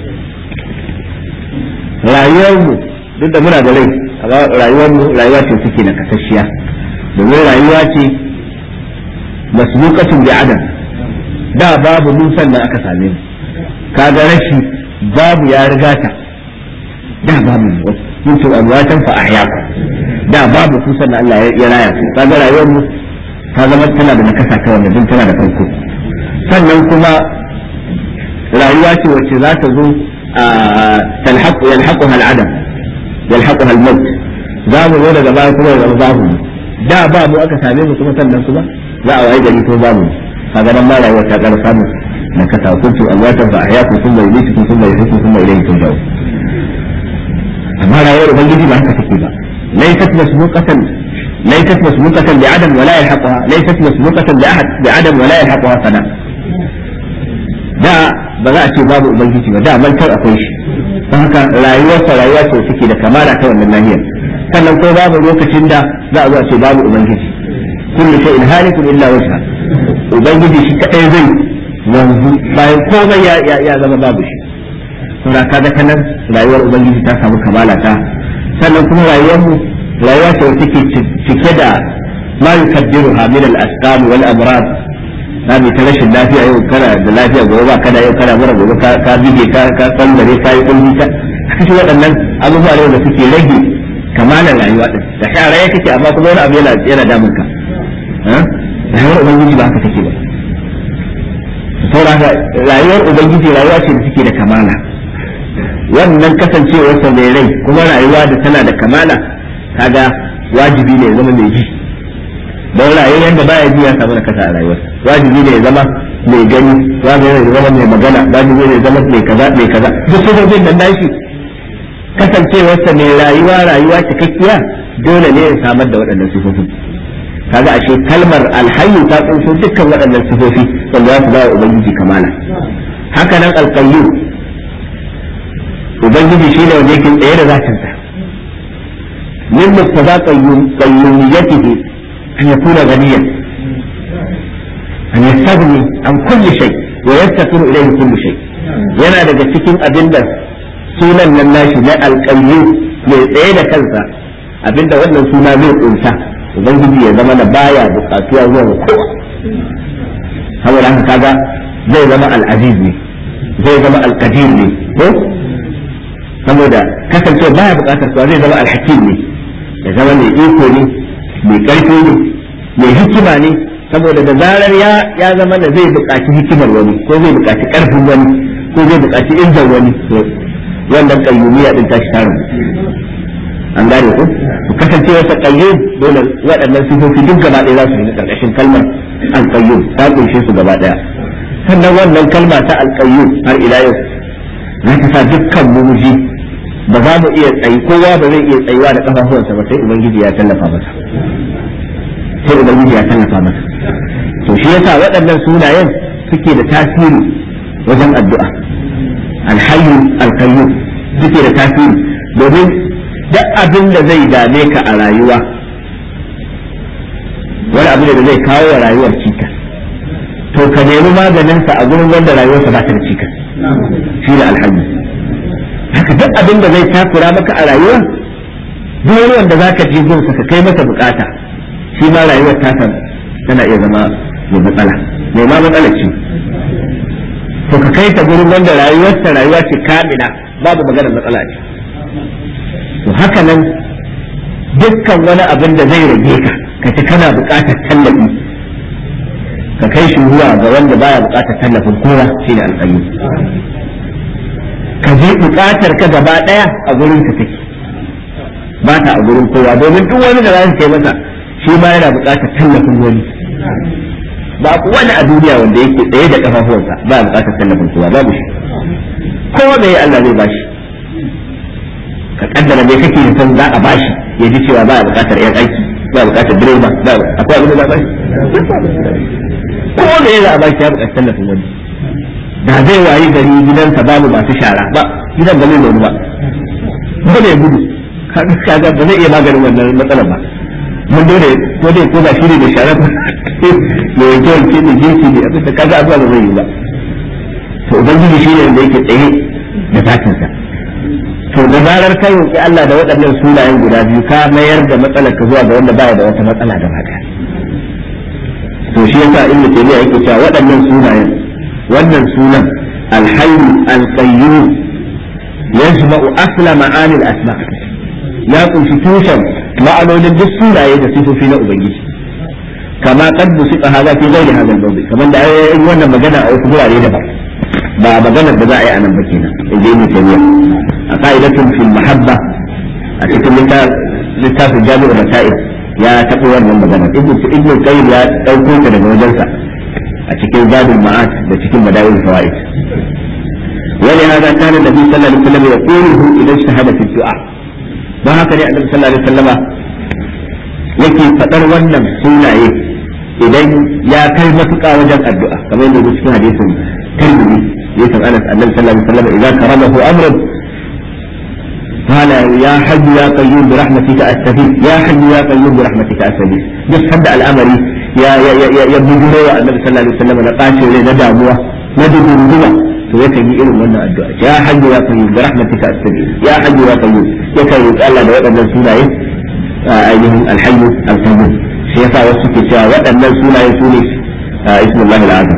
rayuwarmu duk da muna da rai amma rayuwarmu rayuwa ce suke na kasashiya domin rayuwa ce masbuqatun bi adam da babu mun sannan aka same mu kaga rashi babu ya riga ta da babu kuntu amwatan fa ahyaku da babu ku sannan Allah ya raya ku kaga rayuwar mu ta zama tana da nakasa ta wannan din tana da farko sannan kuma rayuwa ce wacce za ta zo تلحق يلحقها العدم يلحقها الموت za mu zo daga baya kuma zama babu da ba mu aka same mu kuma sannan kuma za a waye gari ko babu kaga nan ma rayuwar ta ƙara samu na kasa kuntu amwatan fa ahyakum thumma yumitukum thumma yuhyikum thumma ilayhi turja'un amma rayuwar ubangiji ba haka take ba laysat masbuqatan laysat masbuqatan bi adam wala yalhaquha laysat masbuqatan bi ahad bi adam wala yalhaquha sana da ba za a ce babu ubangiji ba da mantar akwai shi don haka rayuwarsa rayuwa ce suke da kamala ta wannan nahiyar sannan ko babu lokacin da za a zo a ce babu ubangiji kullu shay'in halikun illa wajha ubangiji shi kadai zai wanzu bayan komai ya ya zama babu shi saboda kaga ta nan rayuwar ubangiji ta samu kamala ta sannan kuma rayuwar mu rayuwa ce wacce take cike da ma yukaddiruha min al-asqam wal amrad na mai ta rashin lafiya yau kana da lafiya gobe ba kana yau kana mura gobe ka bige ka ka tsangare ka yi kulli ka haka shi waɗannan abubuwa ne da suke rage kamalar rayuwa din da shara ya kake amma kuma wani abu yana yana damun ka rayuwar ubangiji ba haka take ba saboda rayuwar ubangiji rayuwa ce da take da kamala wannan kasancewarsa mai rai kuma rayuwa da tana da kamala kaga wajibi ne ya zama mai ji don rayuwar da baya ji ya samu nakasa a rayuwarsa wajibi ne ya zama mai gani wajibi ne ya zama mai magana wajibi ne ya zama mai kaza mai kaza duk sifofin nan nashi kasancewarsa mai rayuwa rayuwa cikakkiya dole ne ya samar da waɗannan sifofin kaga ashe kalmar alhayyu ta kunso dukkan waɗannan sifofi wanda za su ba wa ubangiji kamala haka nan alqayyum ubangiji shi ne wanda yake tsaye da zatinsa min muqtada qayyumiyyatihi an yakuna ghaniyan an yastaghni an kulli shay wa yastaqiru ilayhi kullu shay yana daga cikin abinda sunan nan nashi na alqayyu mai tsaye da kansa abinda wannan suna zai kunsa ubangiji ya zama da baya bukatuwa zuwa ga kowa saboda haka kaga zai zama al-aziz ne zai zama al-qadir ne ko saboda kasance baya bukatar kowa zai zama al-hakim ne ya zama mai iko ne mai karfi ne mai hikima ne saboda da zarar ya ya zama da zai bukaci hikimar wani ko zai bukaci karfin wani ko zai bukaci injin wani wannan kayyumiya din tashi tarin an gane ku ku kasance wata qayyum dole waɗannan sifofi duk gaba ɗaya za su yi karkashin kalmar al-qayyum ta kunshe su gaba ɗaya sannan wannan kalma ta al-qayyum har ila yau za ta sa dukkan mumuji ba za mu iya tsayi kowa ba zai iya tsayuwa da kafafuwansa ba sai ubangiji ya tallafa masa sai ubangiji ya tallafa masa to shi yasa waɗannan sunayen suke da tasiri wajen addu'a alhayyu alqayyum suke da tasiri domin duk abin da zai dame ka a rayuwa wani abu da zai kawo wa rayuwar cikas to ka nemi maganinsa a gurin wanda rayuwarsa ba ta da cikas shi da alhaji haka duk abin da zai takura maka a rayuwa duk wani wanda za ka je gunsa ka kai masa bukata shi ma rayuwar tasa tana iya zama mai matsala mai ma matsala ce to ka kai ta gurin wanda rayuwarsa rayuwa ce kamila babu maganar matsala ce to haka nan dukkan wani abin da zai rage ka ka ci kana buƙatar tallafi ka kai shi zuwa ga wanda baya buƙatar tallafin kowa shine alƙayi ka je buƙatar ka gaba ɗaya a gurin ka take ba ta a gurin kowa domin duk wani da za su kai masa shi ma yana buƙatar tallafin wani ba wani a duniya wanda yake tsaye da kafafuwansa ba buƙatar tallafin kowa babu shi kowa mai Allah zai bashi ka kaddara me kake san za a bashi ya ji cewa ba buƙatar yan aiki ba buƙatar direba ba akwai abin da za a bashi ko da ya za a bashi ya buƙatar tallafin wani da zai wayi gari gidansa babu masu shara ba gidan ba zai nuna ba ba zai gudu kaga ba zai iya maganin wannan matsalar ba mun dole ko dai ko ba shi ne da shara ba ya yanke wanke da jinsi ne abin da kaga abuwa ba zai yi ba to ubangiji shi ne da yake tsaye da zatinsa to da zarar ka roƙi Allah da waɗannan sunayen guda biyu ka mayar da matsalar ka zuwa ga wanda baya da wata matsala da haka to shi yasa ibnu taymiya yake cewa waɗannan sunayen wannan sunan alhayy alqayyum yajma'u asla ma'ani al-asma ya kunshi tushen ma'anonin duk sunaye da sifofi na ubangiji kama qad busiqa hadha fi ghairi hadha al-mawdi kaman da ayoyin wannan magana a wasu gurare daban ba maganar da za a yi a nan ba kenan inda ibnu taymiya a qa'idatun fil mahabba a cikin littafin jami'ul masail ya taɓa wannan magana ibnu ibnu qayyim ya dauko ta daga wajensa a cikin zadul ma'ad da cikin bada'il fawaid ولهذا كان النبي صلى الله عليه وسلم يقوله اذا اجتهد في الدعاء don haka ne annabi sallallahu alaihi wasallama yake fadar wannan sunaye idan ya kai matuƙa wajen addu'a kamar yadda cikin hadisin tirmidhi yasan anas annabi sallallahu alaihi wasallama idan karamahu amrun قال يا حي يا قيوم برحمتك استغيث يا حي يا قيوم برحمتك استغيث بس حد الامر يا يا يا يا يا بجروا النبي صلى الله عليه وسلم na ɓaci rai na damuwa na dubunduwa to yakan yi irin wannan addu'a ya hayyu ya qayyum bi rahmatika astaghfir ya hayyu ya qayyum yakan roƙi Allah da waɗannan sunaye ainihin alhayyu alqayyum shi yasa wasu ke cewa waɗannan sunaye su ne ismullahi al'azam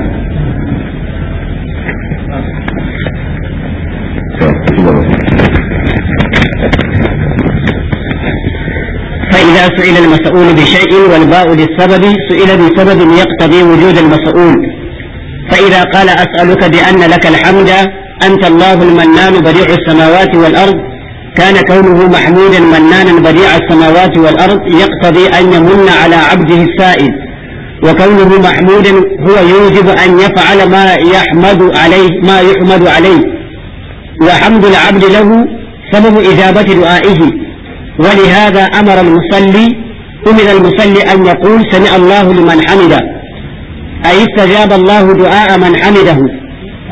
فإذا سئل المسؤول بشيء والباء للسبب سئل بسبب يقتضي وجود المسؤول فإذا قال أسألك بأن لك الحمد أنت الله المنان بديع السماوات والأرض كان كونه محمودا منانا بديع السماوات والأرض يقتضي أن يمن على عبده السائل وكونه محمودا هو يوجب أن يفعل ما يحمد عليه ما يحمد عليه وحمد العبد له سبب إجابة دعائه ولهذا أمر المصلي أمر المصلي أن يقول سمع الله لمن حمده أي استجاب الله دعاء من حمده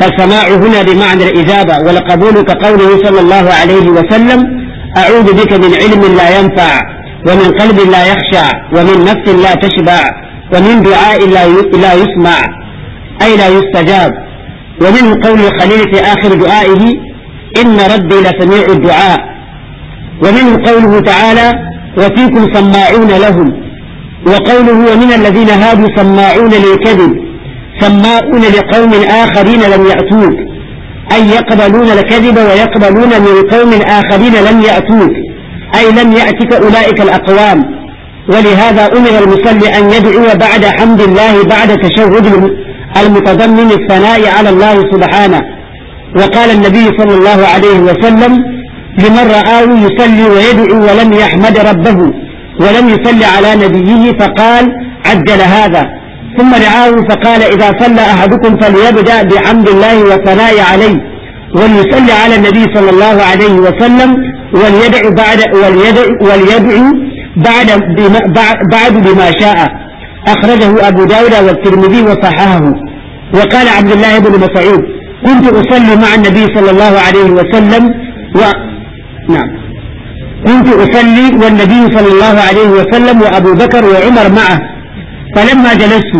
فالسماع هنا بمعنى الإجابة والقبول كقوله صلى الله عليه وسلم أعوذ بك من علم لا ينفع ومن قلب لا يخشع ومن نفس لا تشبع ومن دعاء لا يسمع أي لا يستجاب ومنه قول الخليل في آخر دعائه إن ربي لسميع الدعاء ومنه قوله تعالى وفيكم سماعون لهم وقوله ومن الذين هادوا سماعون للكذب سماعون لقوم آخرين لم يأتوك أي يقبلون الكذب ويقبلون من قوم آخرين لم يأتوك أي لم يأتك أولئك الأقوام ولهذا أمر المصلي أن يدعو بعد حمد الله بعد تشهد المتضمن الثناء على الله سبحانه وقال النبي صلى الله عليه وسلم لمن رآه يصلي ويدعو ولم يحمد ربه ولم يصلي على نبيه فقال عجل هذا ثم دعاه فقال إذا صلى أحدكم فليبدأ بحمد الله والثناء عليه وليصلي على النبي صلى الله عليه وسلم وليدعو بعد وليدعو, وليدعو بعد بما بعد بما شاء أخرجه أبو داود والترمذي وصححه وقال عبد الله بن مسعود كنت أصلي مع النبي صلى الله عليه وسلم و نعم كنت أصلي والنبي صلى الله عليه وسلم وأبو بكر وعمر معه فلما جلست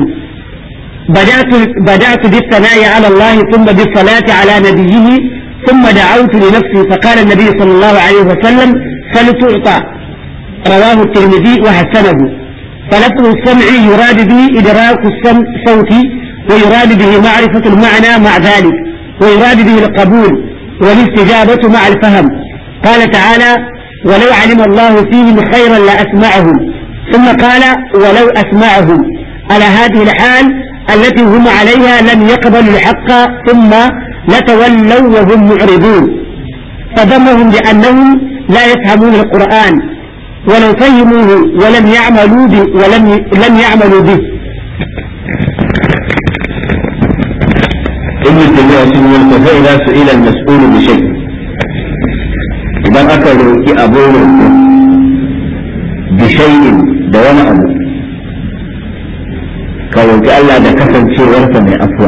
بدأت بدأت بالثناء على الله ثم بالصلاة على نبيه ثم دعوت لنفسي فقال النبي صلى الله عليه وسلم فلتعطى رواه الترمذي وحسنه فلفظ السمع يراد به إدراك الصوت ويراد به معرفة المعنى مع ذلك ويراد به القبول والاستجابة مع الفهم قال تعالى ولو علم الله فيهم خيرا لأسمعهم ثم قال ولو أسمعهم على هذه الحال التي هم عليها لم يقبلوا الحق ثم لتولوا وهم معرضون فذمهم لأنهم لا يفهمون القرآن ولو فهموه ولم يعملوا به ولم لم يعملوا به ابن تيمية سنة فإذا سئل المسؤول بشيء إذا أكل أبوه بشيء دون أبو كروك ألا دا كسن شيء ورثة من أفوى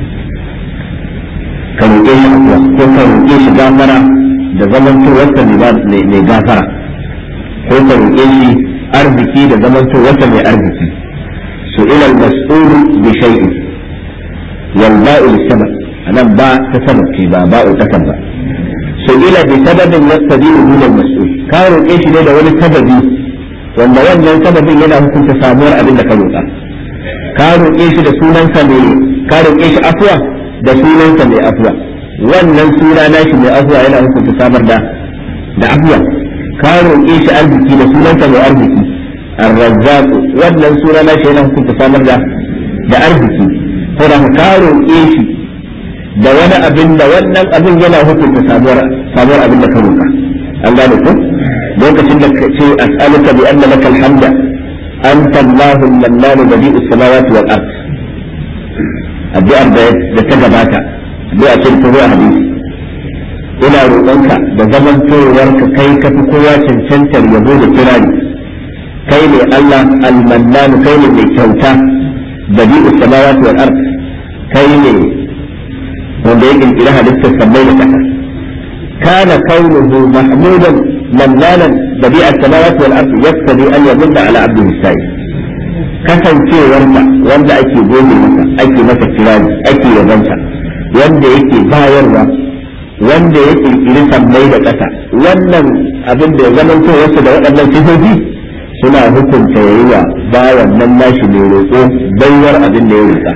كروك إيش أفوى كروك إيش غافرة da zamanto wata mai gafara ko ka roƙe shi arziki da zamanto wata mai arziki su ilal mas'ulu bi shay'in wal ba'u sabab anan ba ta sabab ce ba ba'u ta ba su ila bi sababin yastadiru min al mas'ul ka roƙe shi ne da wani sababi wanda wannan sababin yana hukunta samuwar abin da ka roƙa ka roƙe shi da sunansa mai ka roƙe shi afwa da sunansa mai afwa wannan suna nashi mai afwa yana hukunta samar da da afwa ka roƙe shi arziki da sunansa mai arziki ar-razzaq wannan suna nashi yana hukunta samar da da arziki ko da ka roƙe shi da wani abin da wannan abin yana hukunta samuwar samuwar abin da ka roƙa an gane ko lokacin da ce as'aluka bi anna lakal hamda anta Allahu al-mannan badi'us samawati wal ard addu'ar da ta gabata addu'a ce ta zo a hadisi ina roƙonka da zaman ka kai ka fi kowa cancantar yabo da kirari kai ne Allah al-mannan kai ne mai kyauta badi'us samawati wal ard kai ne wanda ya kirkira halittar sammai da ƙasa kana kaunuhu mahmudan mannanan badi'a samawati wal ard yaktadi an yamunda ala abdihi sai kasancewarsa wanda ake gode masa ake masa kirari ake yabonsa wanda yake bayarwa wanda ya kirkiri sammai da ƙasa wannan abin da ya zamanto wasu da waɗannan sifofi suna hukunta yayi wa bawan nan nashi mai roƙo baiwar abin da ya roƙa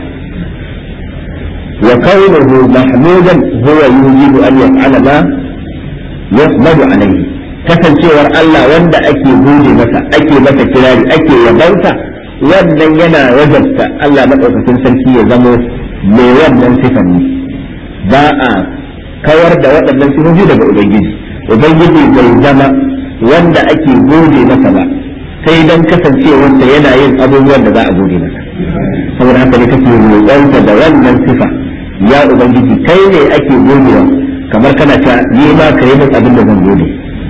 وكونه محمودا هو يوجب أن يفعل ما يحمد عليه kasancewar Allah wanda ake gode masa ake masa kirari ake yabansa wannan yana wajabta Allah maɗaukakin sarki ya zamo mai wannan sifan ne ba a kawar da waɗannan sifofi daga Ubangiji Ubangiji bai zama wanda ake gode masa ba sai don kasancewarsa yana yin abubuwan da za a gode masa saboda haka ne kake roƙonsa da wannan sifa ya ubangiji kai ne ake godewa kamar kana ta yi ma ka yi min abin da zan gode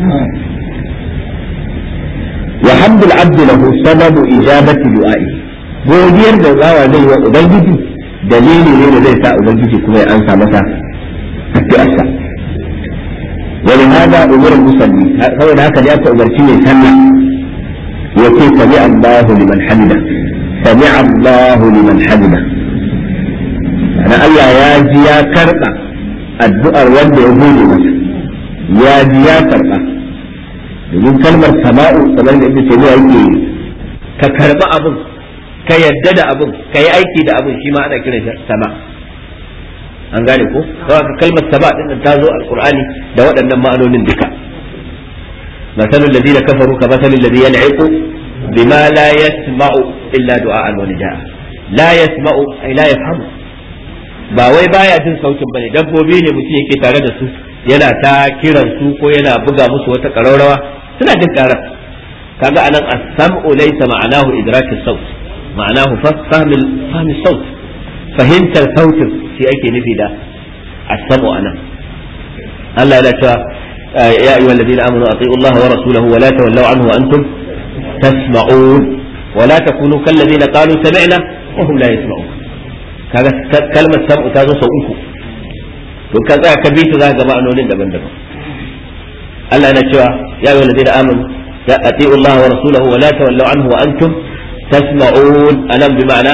wa hamdul abdi lahu sababu ijabati du'a'i godiyar da bawa zai wa ubangiji dalili ne da zai sa ubangiji kuma ya ansa masa addu'arsa wani hada umar musalli saboda haka ya ta umarci mai sallah yace sami Allahu liman hamida sami Allahu liman hamida ana Allah ya ji ya karba addu'ar wanda ya gode masa ya ji ya karba domin kalmar sama'u kamar da ibnu taymiya yake ka karba abin ka yadda da abin ka yi aiki da abin shi ma ana kiran shi sama an gane ko kawai ka kalmar sama din ta zo alqur'ani da waɗannan ma'anonin duka مثل الذين كفروا كمثل الذي ينعق بما لا يسمع إلا دعاء ونداء لا يسمع أي لا يفهم ba wai baya jin sautin bane dabbobi ne mutum yake tare da su yana ta kiran su ko yana buga musu wata ƙararrawa suna jin karar kaga anan as-sam'u laysa ma'anahu idraki saut ma'anahu fahmi fahmi saut fahimtar sautin shi ake nufi da as-sam'u anan Allah ya cewa ya ayyuhal ladina amanu ati'u Allah wa rasulahu wa la tawallaw anhu wa antum tasma'un wa la takunu kal ladina qalu sami'na wa hum la yasma'un kaga kalmar sam'u ta zo sau uku to ka tsaya ka bi ta za ga ma'anonin daban-daban Allah yana cewa ya ayyuhal ladina amanu ya ati'u Allah wa rasulahu wa la tawallaw anhu wa antum tasma'un anan bi ma'ana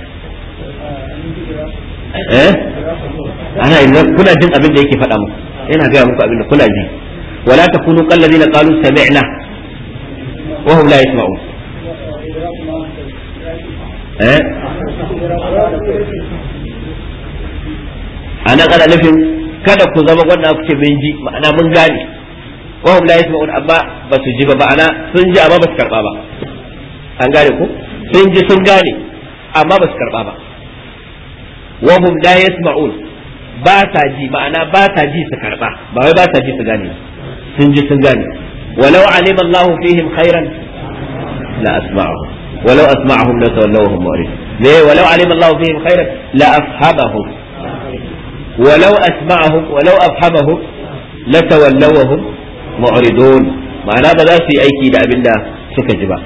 eh ana idan kuna jin abin da yake faɗa muku yana gaya muku abin da kuna ji wala takunu kal ladina qalu sami'na wa hum la yasma'un eh ana kana nufin kada ku zama wanda ku ce mun ji ma'ana mun gane wa hum la yasma'un amma ba su ji ba ma'ana sun ji amma ba su karba ba an gane ko sun ji sun gane amma ba su karba ba wa hum la yasma'un ba ta ji ma'ana ba ta ji su karba ba wai ba ta ji su gane sun ji sun gane walau alima Allahu fihim khairan la asma'ahum walau asma'ahum la tawallawhum mu'rid ne walau alima Allahu fihim khairan la afhamahum walau asma'ahum walau afhamahum la tawallawhum mu'ridun ma'ana ba za su yi aiki da abinda suka ji ba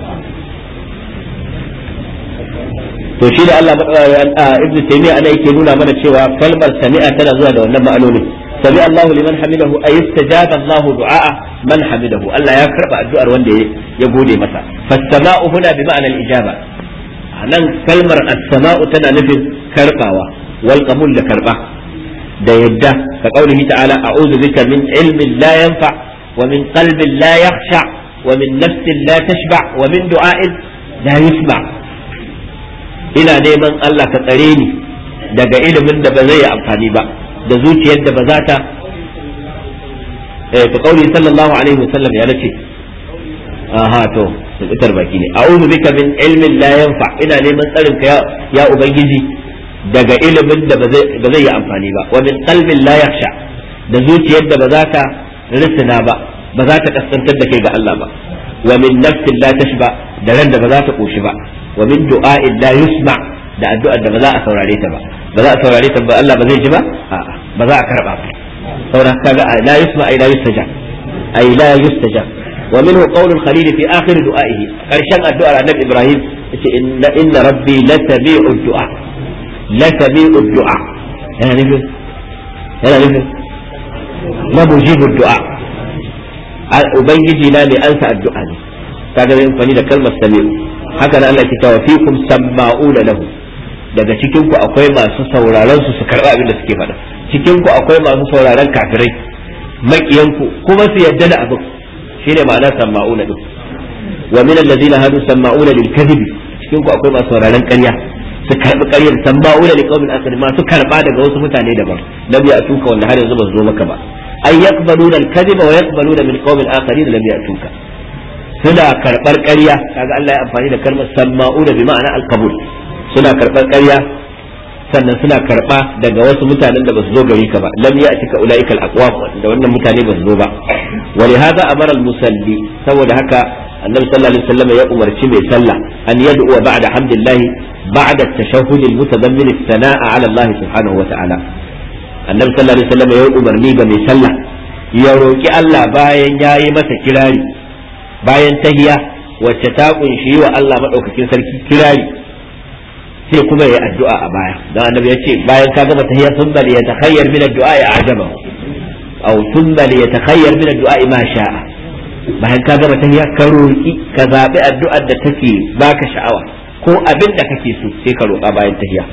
to shi da Allah ibnu taymiya ana yake nuna mana cewa kalmar sami'a tana zuwa da wannan ma'anoni sami Allah liman hamidahu ay istajaba Allah du'a man hamidahu Allah ya karba addu'ar wanda ya gode masa fas-sama'u huna bi ma'ana al-ijaba nan kalmar as-sama'u tana nufin karbawa wal qabul da karba da yadda ka kaulihi ta'ala a'udhu bika min ilmin la yanfa wa min qalbin la yakhsha wa min nafsin la tashba wa min du'a'in la yusma' ina neman Allah ka tsare ni daga ilimin da ba zai yi amfani ba da zuciyar da ba za ta eh to kauli sallallahu alaihi wasallam ya nace aha to tsitar baki ne a'udhu bika min ilmin la yanfa ina neman tsarin ka ya ubangiji daga ilimin da ba zai yi amfani ba wa min qalbin la yakhsha da zuciyar da ba za ta risina ba ba za ta kaskantar da kai ga Allah ba wa min nafsin la tashba da ran da ba za ta koshi ba wa min du'a'in la yusma da addu'ar da ba za a saurare ta ba ba za a saurare ta ba Allah ba zai ji ba a'a ba za a karba ba saboda kaga la yusma ay la yustaja ay la yustaja wa minhu qawlul khalil fi akhir du'a'ihi karshen addu'ar annabi Ibrahim yace inna inna rabbi la sami'u du'a la sami'u du'a yana nufin yana nufin la mujibu du'a ubangiji na ne ansa addu'a ne kaga zai amfani da kalmar sami'u haka nan Allah ke cewa fikum samma'una lahu daga cikin ku akwai masu sauraron su su karba abin da suke faɗa cikin ku akwai masu sauraron kafirai makiyan ku kuma su yadda da abin shine ma'ana samma'una din wa min allazina hadu samma'una lil kadhibi cikin ku akwai masu sauraron ƙarya su karbi ƙaryar samma'una li qaumin akharin masu karba daga wasu mutane daban lam ya'tuka wanda har yanzu ba su zo maka ba ay yaqbaluna al kadhiba wa yaqbaluna min qaumin akharin lam ya'tuka suna karɓar ƙarya kaga Allah ya amfani da kalmar samma'una bi ma'ana al-qabul suna karɓar ƙarya sannan suna karɓa daga wasu mutanen da ba su zo gari ka ba lam ya'tika ulaika al-aqwam da wannan mutane ba su zo ba wa li hadha amara al-musalli saboda haka annabi sallallahu alaihi wasallam ya umarci mai sallah an yad'u ba'da hamdillah ba'da at-tashahhud al-mutadammin as-sana'a 'ala Allah subhanahu wa ta'ala annabi sallallahu alaihi wasallam ya umarni ga mai sallah ya roki Allah bayan yayi masa kirari bayan tahiya wacce ta kunshi wa Allah maɗaukakin sarki kirari sai kuma ya addu'a a baya dan annabi ya ce bayan ka gama tahiyya thumma li yatakhayyar min ad-du'a ya ajaba aw thumma li yatakhayyar min ad-du'a ma sha'a bayan ka gama tahiyya ka roki ka zabi addu'ar da take baka sha'awa ko abin da kake so sai ka roka bayan tahiyya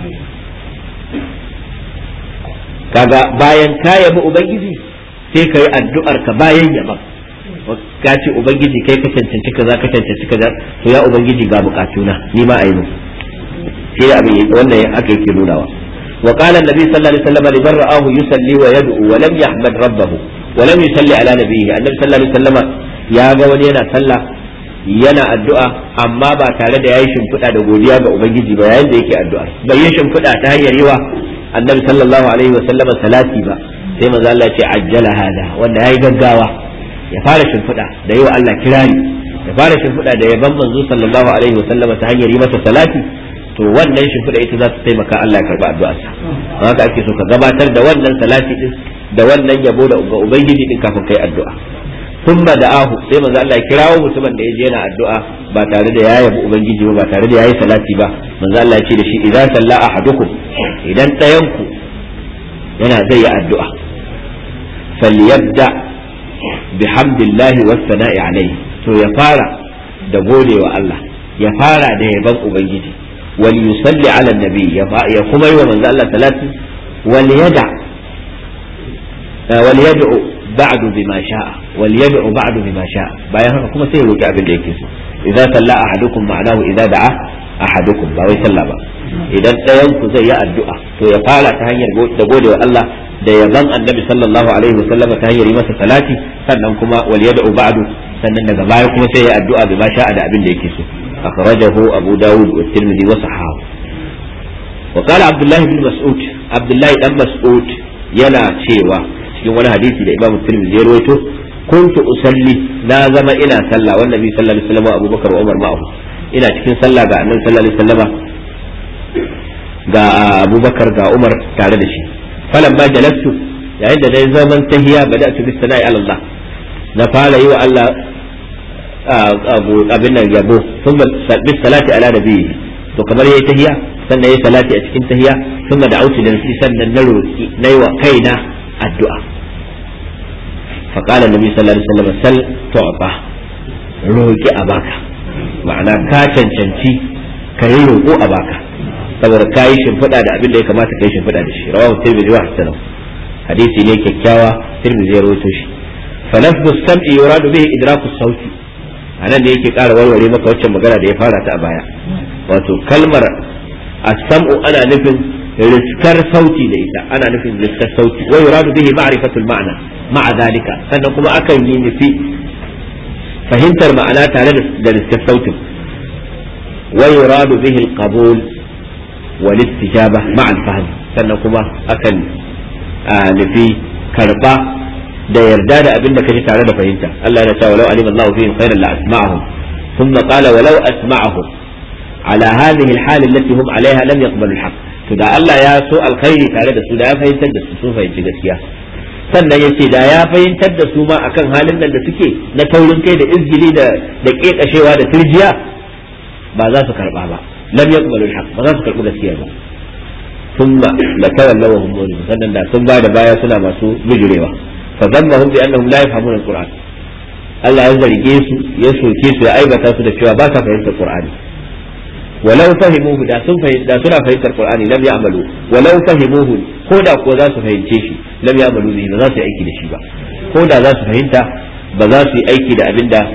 kaga bayan ka yabi ubangiji sai ka yi addu'ar ka bayan yaban ka ce ubangiji kai ka cancanci kaza ka cancanci kaza to ya ubangiji ga bukatuna ni ma a yi mu shi abin wannan aka yake nunawa wa qala annabi sallallahu alaihi wasallam liman ra'ahu yusalli wa yad'u wa lam yahmad rabbahu wa lam yusalli ala nabiyhi annabi sallallahu alaihi wasallam ya ga wani yana sallah yana addu'a amma ba tare da yayi shimfiɗa da godiya ga ubangiji ba yayin da yake addu'a bai yi shimfiɗa ta hanyar yiwa annabi sallallahu alaihi wasallam salati ba sai manzo Allah ya ce ajjala hada wanda yayi gaggawa ya fara shimfiɗa da yiwa Allah kirari ya fara shimfiɗa da yaban manzo sallallahu alaihi wasallam ta hanyar yi masa salati to wannan shimfiɗa ita za ta taimaka Allah ya karɓi addu'arsa don haka ake so ka gabatar da wannan salati din da wannan yabo da ga ubangiji din kafin kai addu'a thumma da'ahu sai manzo Allah ya kirawo mutumin da yaje yana addu'a ba tare da ya yabi ubangiji ba ba tare da yayi salati ba manzo Allah ya ce da shi idza salla ahadukum idan ɗayanku yana zai yi addu'a falyabda bihamdillahi was sana'i alayhi to ya fara da godewa Allah ya fara da yaban ubangiji wal yusalli ala nabi ya kuma yi wa manzo Allah salati wal yada wal yad'u ba'du bima sha'a wal yad'u ba'du bima sha'a bayan haka kuma sai ya roki abin da yake so idza salla ahadukum ma'anahu idza da'a ahadukum ba wai sallah ba idan ɗayan ku zai yi addu'a to ya fara ta hanyar da gode wa Allah da yaban annabi sallallahu alaihi wasallam ta hanyar yi masa salati sannan kuma wal yad'u ba'du sannan daga baya kuma sai ya addu'a bi ma sha'a da abin da yake so akhrajahu abu dawud wa tirmidhi wa sahahu wa qala abdullah ibn mas'ud abdullah dan mas'ud yana cewa cikin wani hadisi da imam tirmidhi ya rawaito kuntu usalli na zama ina sallah wannan nabi sallallahu alaihi wasallam abubakar wa umar ma'ahu ina cikin sallah ga annabi sallallahu alaihi wasallam ga abubakar ga umar tare da shi falan ba jalastu yayin da dai zaman tahiya bada'tu bis sana'i ala Allah na fara yi wa Allah abin nan yabo sun bis salati ala nabiyyi to kamar yayi tahiya sannan yayi salati a cikin tahiya sun da auti da nafsi sannan na roki nayi wa kaina addu'a fa qala nabi sallallahu alaihi wasallam sal tu'ta roki a baka ma'ana ka cancanci ka yi roƙo a baka saboda ka yi shimfiɗa da abin da ya kamata ka yi shimfiɗa da shi rawahu tirmidhi wa hasan hadisi ne kyakkyawa tirmidhi ya rawaito shi fa lafzu sam'i yuradu bihi idraku sauti anan da yake ƙara warware maka waccan magana da ya fara ta a baya wato kalmar as-sam'u ana nufin riskar sauti da ita ana nufin riskar sauti wa yuradu bihi ma'rifatul ma'na ma'a dalika sannan kuma akan yi nufi fahimtar ma'ana tare da riskar sautin wa yuradu bihi al-qabul wal istijaba ma'a al-fahm sannan kuma akan nufi karba da yarda da abin da kaji tare da fahimta Allah ya ce walau alima Allahu fihim khairan la asma'ahum thumma qala walau asma'ahum ala hadhihi al-hal allati hum 'alayha lam yaqbalu al-haqq to da Allah ya so alkhairi tare da su da ya fahimtar da su sun fahimci gaskiya sannan ya ce da ya fahimtar da su ma akan halin nan da suke na taurin kai da izgili da da kekashewa da turjiya ba za su karba ba lam yaqbalu al ba za su karbi gaskiya ba thumma la tawallaw hum murid sannan da sun ba da baya suna masu bijirewa fa dhammahum bi annahum la yafhamuna al-qur'an Allah ya zarge su ya soke su ya aibata su da cewa ba sa fahimtar qur'ani ولو فهموه da sun da suna fahimtar Qur'ani lam ya'malu walau fahimuhu ko da ko za su fahimce shi lam ya'malu bihi ba za su yi aiki da shi ba ko da za su fahimta ba za su yi aiki da abin da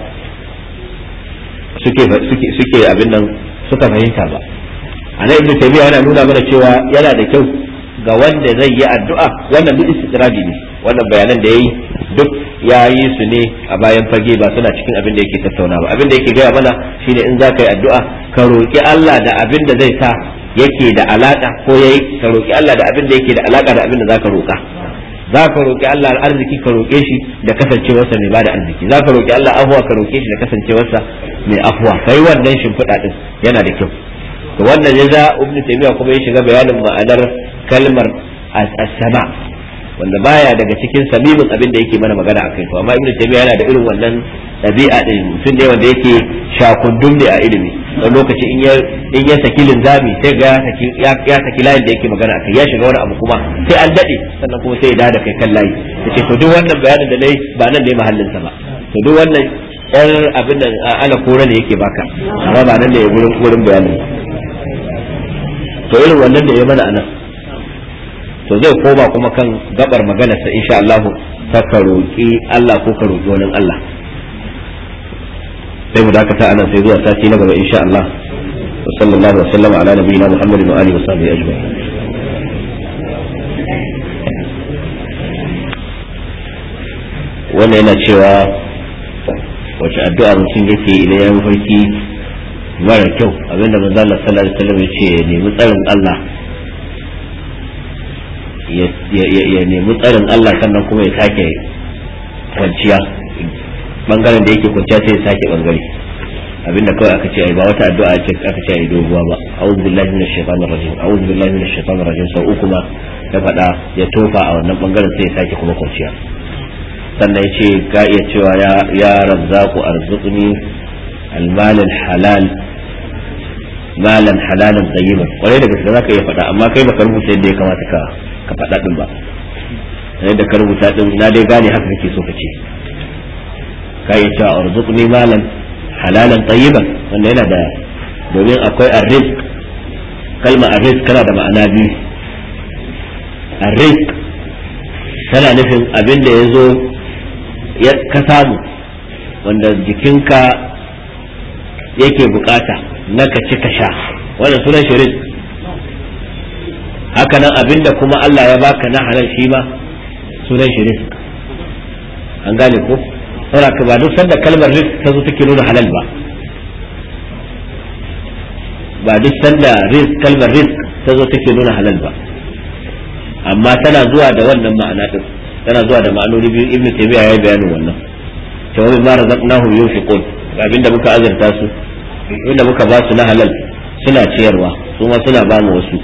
suke suke suke abin nan suka fahimta ba anan ibnu taymiya yana nuna mana cewa yana da kyau ga wanda zai yi addu'a wannan duk istidradi ne wannan bayanan da yayi duk ya yi su ne a bayan fage ba suna cikin abin da yake tattauna ba abin da yake gaya mana shine in za ka yi addu'a ka roƙi Allah da abin da zai sa yake da alaka ko yayi ka roƙi Allah da abin da yake da alaka da abin da zaka roƙa za ka roƙi Allah arziki ka roƙe shi da kasancewarsa mai bada arziki za ka roƙi Allah afuwa ka roƙe shi da kasancewarsa mai afuwa kai wannan shimfiɗa din yana da kyau to wannan ya za ibn taymiya kuma ya shiga bayanin ma'anar kalmar as-sama wanda baya daga cikin samimin abin da yake mana magana akai to amma ibn taymiya yana da irin wannan ɗabi'a din mutum ne wanda yake shakundum ne a ilimi wani lokaci in ya in ya saki linzami sai ga ya saki ya saki layin da yake magana akai ya shiga wani abu kuma sai an dade sannan kuma sai ya dawo da kai kan layi yace to duk wannan bayanin da nayi ba nan ne mahallin sa ba to duk wannan yar abin da ana kore ne yake baka amma ba nan ne gurin gurin bayanin to irin wannan da ya mana anan to zai koma kuma kan gabar maganarsa insha Allah ta ka roƙi Allah ko ka roƙi wani Allah sai mu dakata anan sai zuwa sati na gaba insha Allah wa sallallahu wa sallama ala nabiyina Muhammadin wa alihi wa sahbihi ajma'in wannan yana cewa wace addu'a mutum yake idan ya mafarki mara kyau abinda manzo Allah sallallahu alaihi wasallam ya ce ya nemi tsarin Allah ya nemi tsarin Allah sannan kuma ya sake kwanciya bangaren da yake kwanciya sai ya sake bangare abinda kawai aka ce ai ba wata addu'a ce aka ce ai doguwa ba a'udhu billahi minash shaitanir rajim a'udhu billahi minash shaitanir rajim sau uku ma ya faɗa ya tofa a wannan bangaren sai ya sake kuma kwanciya sannan ya ce ka iya cewa ya ya razzaqu arzuqni almal halal malan halalan tayyiban kwarai da gaske zaka iya faɗa amma kai baka rubuta yadda ya kamata ka ka faɗa din ba yadda ka rubuta din na dai gane haka kake so ka ce ka iya cewa arzuqni malan halalan tayyiban wanda yana da domin akwai arrizq kalma arrizq kana da ma'ana biyu arrizq tana nufin abin da ya zo ka samu wanda jikinka yake bukata na ka ci ka sha wannan sunan shi rizq haka nan abinda kuma Allah ya baka na halal shi ma sunan shi rizq an gane ko saboda ba duk sanda kalmar rizq ta zo take nuna halal ba ba duk sanda rizq kalmar rizq ta zo take nuna halal ba amma tana zuwa da wannan ma'ana din tana zuwa da ma'anoni biyu ibnu taymiya ya yi bayanin wannan cewa min ma razaqnahum yunfiqun abinda muka azurta su inda muka ba su na halal suna ciyarwa su ma suna ba mu wasu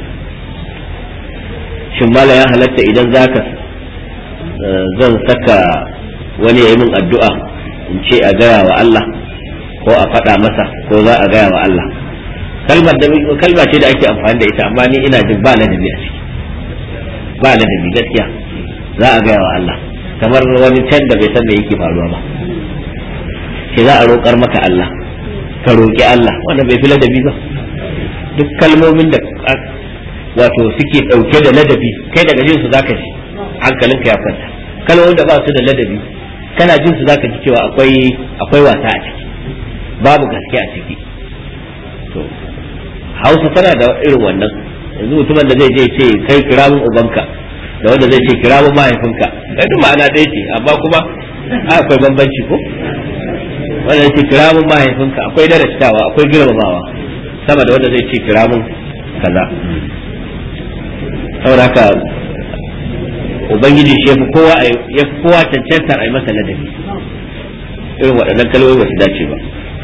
shin mala ya halatta idan zaka zan saka wani ya yi min addu'a in ce a gaya wa Allah ko a faɗa masa ko za a gaya wa Allah kalmar da kalma ce da ake amfani da ita amma ni ina jin ba ladabi a ciki ba ladabi gaskiya za a gaya wa Allah kamar wani can da bai san me yake faruwa ba ce za a roƙar maka Allah ka roƙi Allah wanda bai fi ladabi ba duk kalmomin da wato suke ɗauke da ladabi kai daga jin su zaka ji hankalinka ya kwanta kalmomin da ba su da ladabi kana jin su zaka ji cewa akwai akwai wasa a ciki babu gaske a ciki to Hausa tana da irin wannan yanzu mutumin da zai je ce kai kira min ubanka da wanda zai ce kira min mahaifinka kai duk ma'ana ɗaya ce amma kuma akwai bambanci ko wanda zai ce kira min mahaifinka akwai darasitawa akwai girmamawa sama da wanda zai ce kira min kaza saboda haka ubangiji shi yafi kowa yafi kowa cancantar a yi masa ladabi irin waɗannan kalmomi ba su dace ba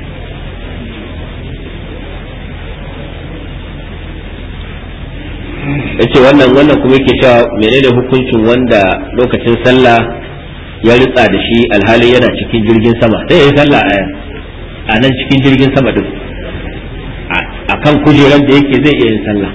yace wannan wannan kuma yake cewa menene hukuncin wanda lokacin sallah ya ritsa da shi alhali yana cikin jirgin sama sai ya yi sallah a nan cikin jirgin sama din a kan kujeran da yake zai iya yin sallah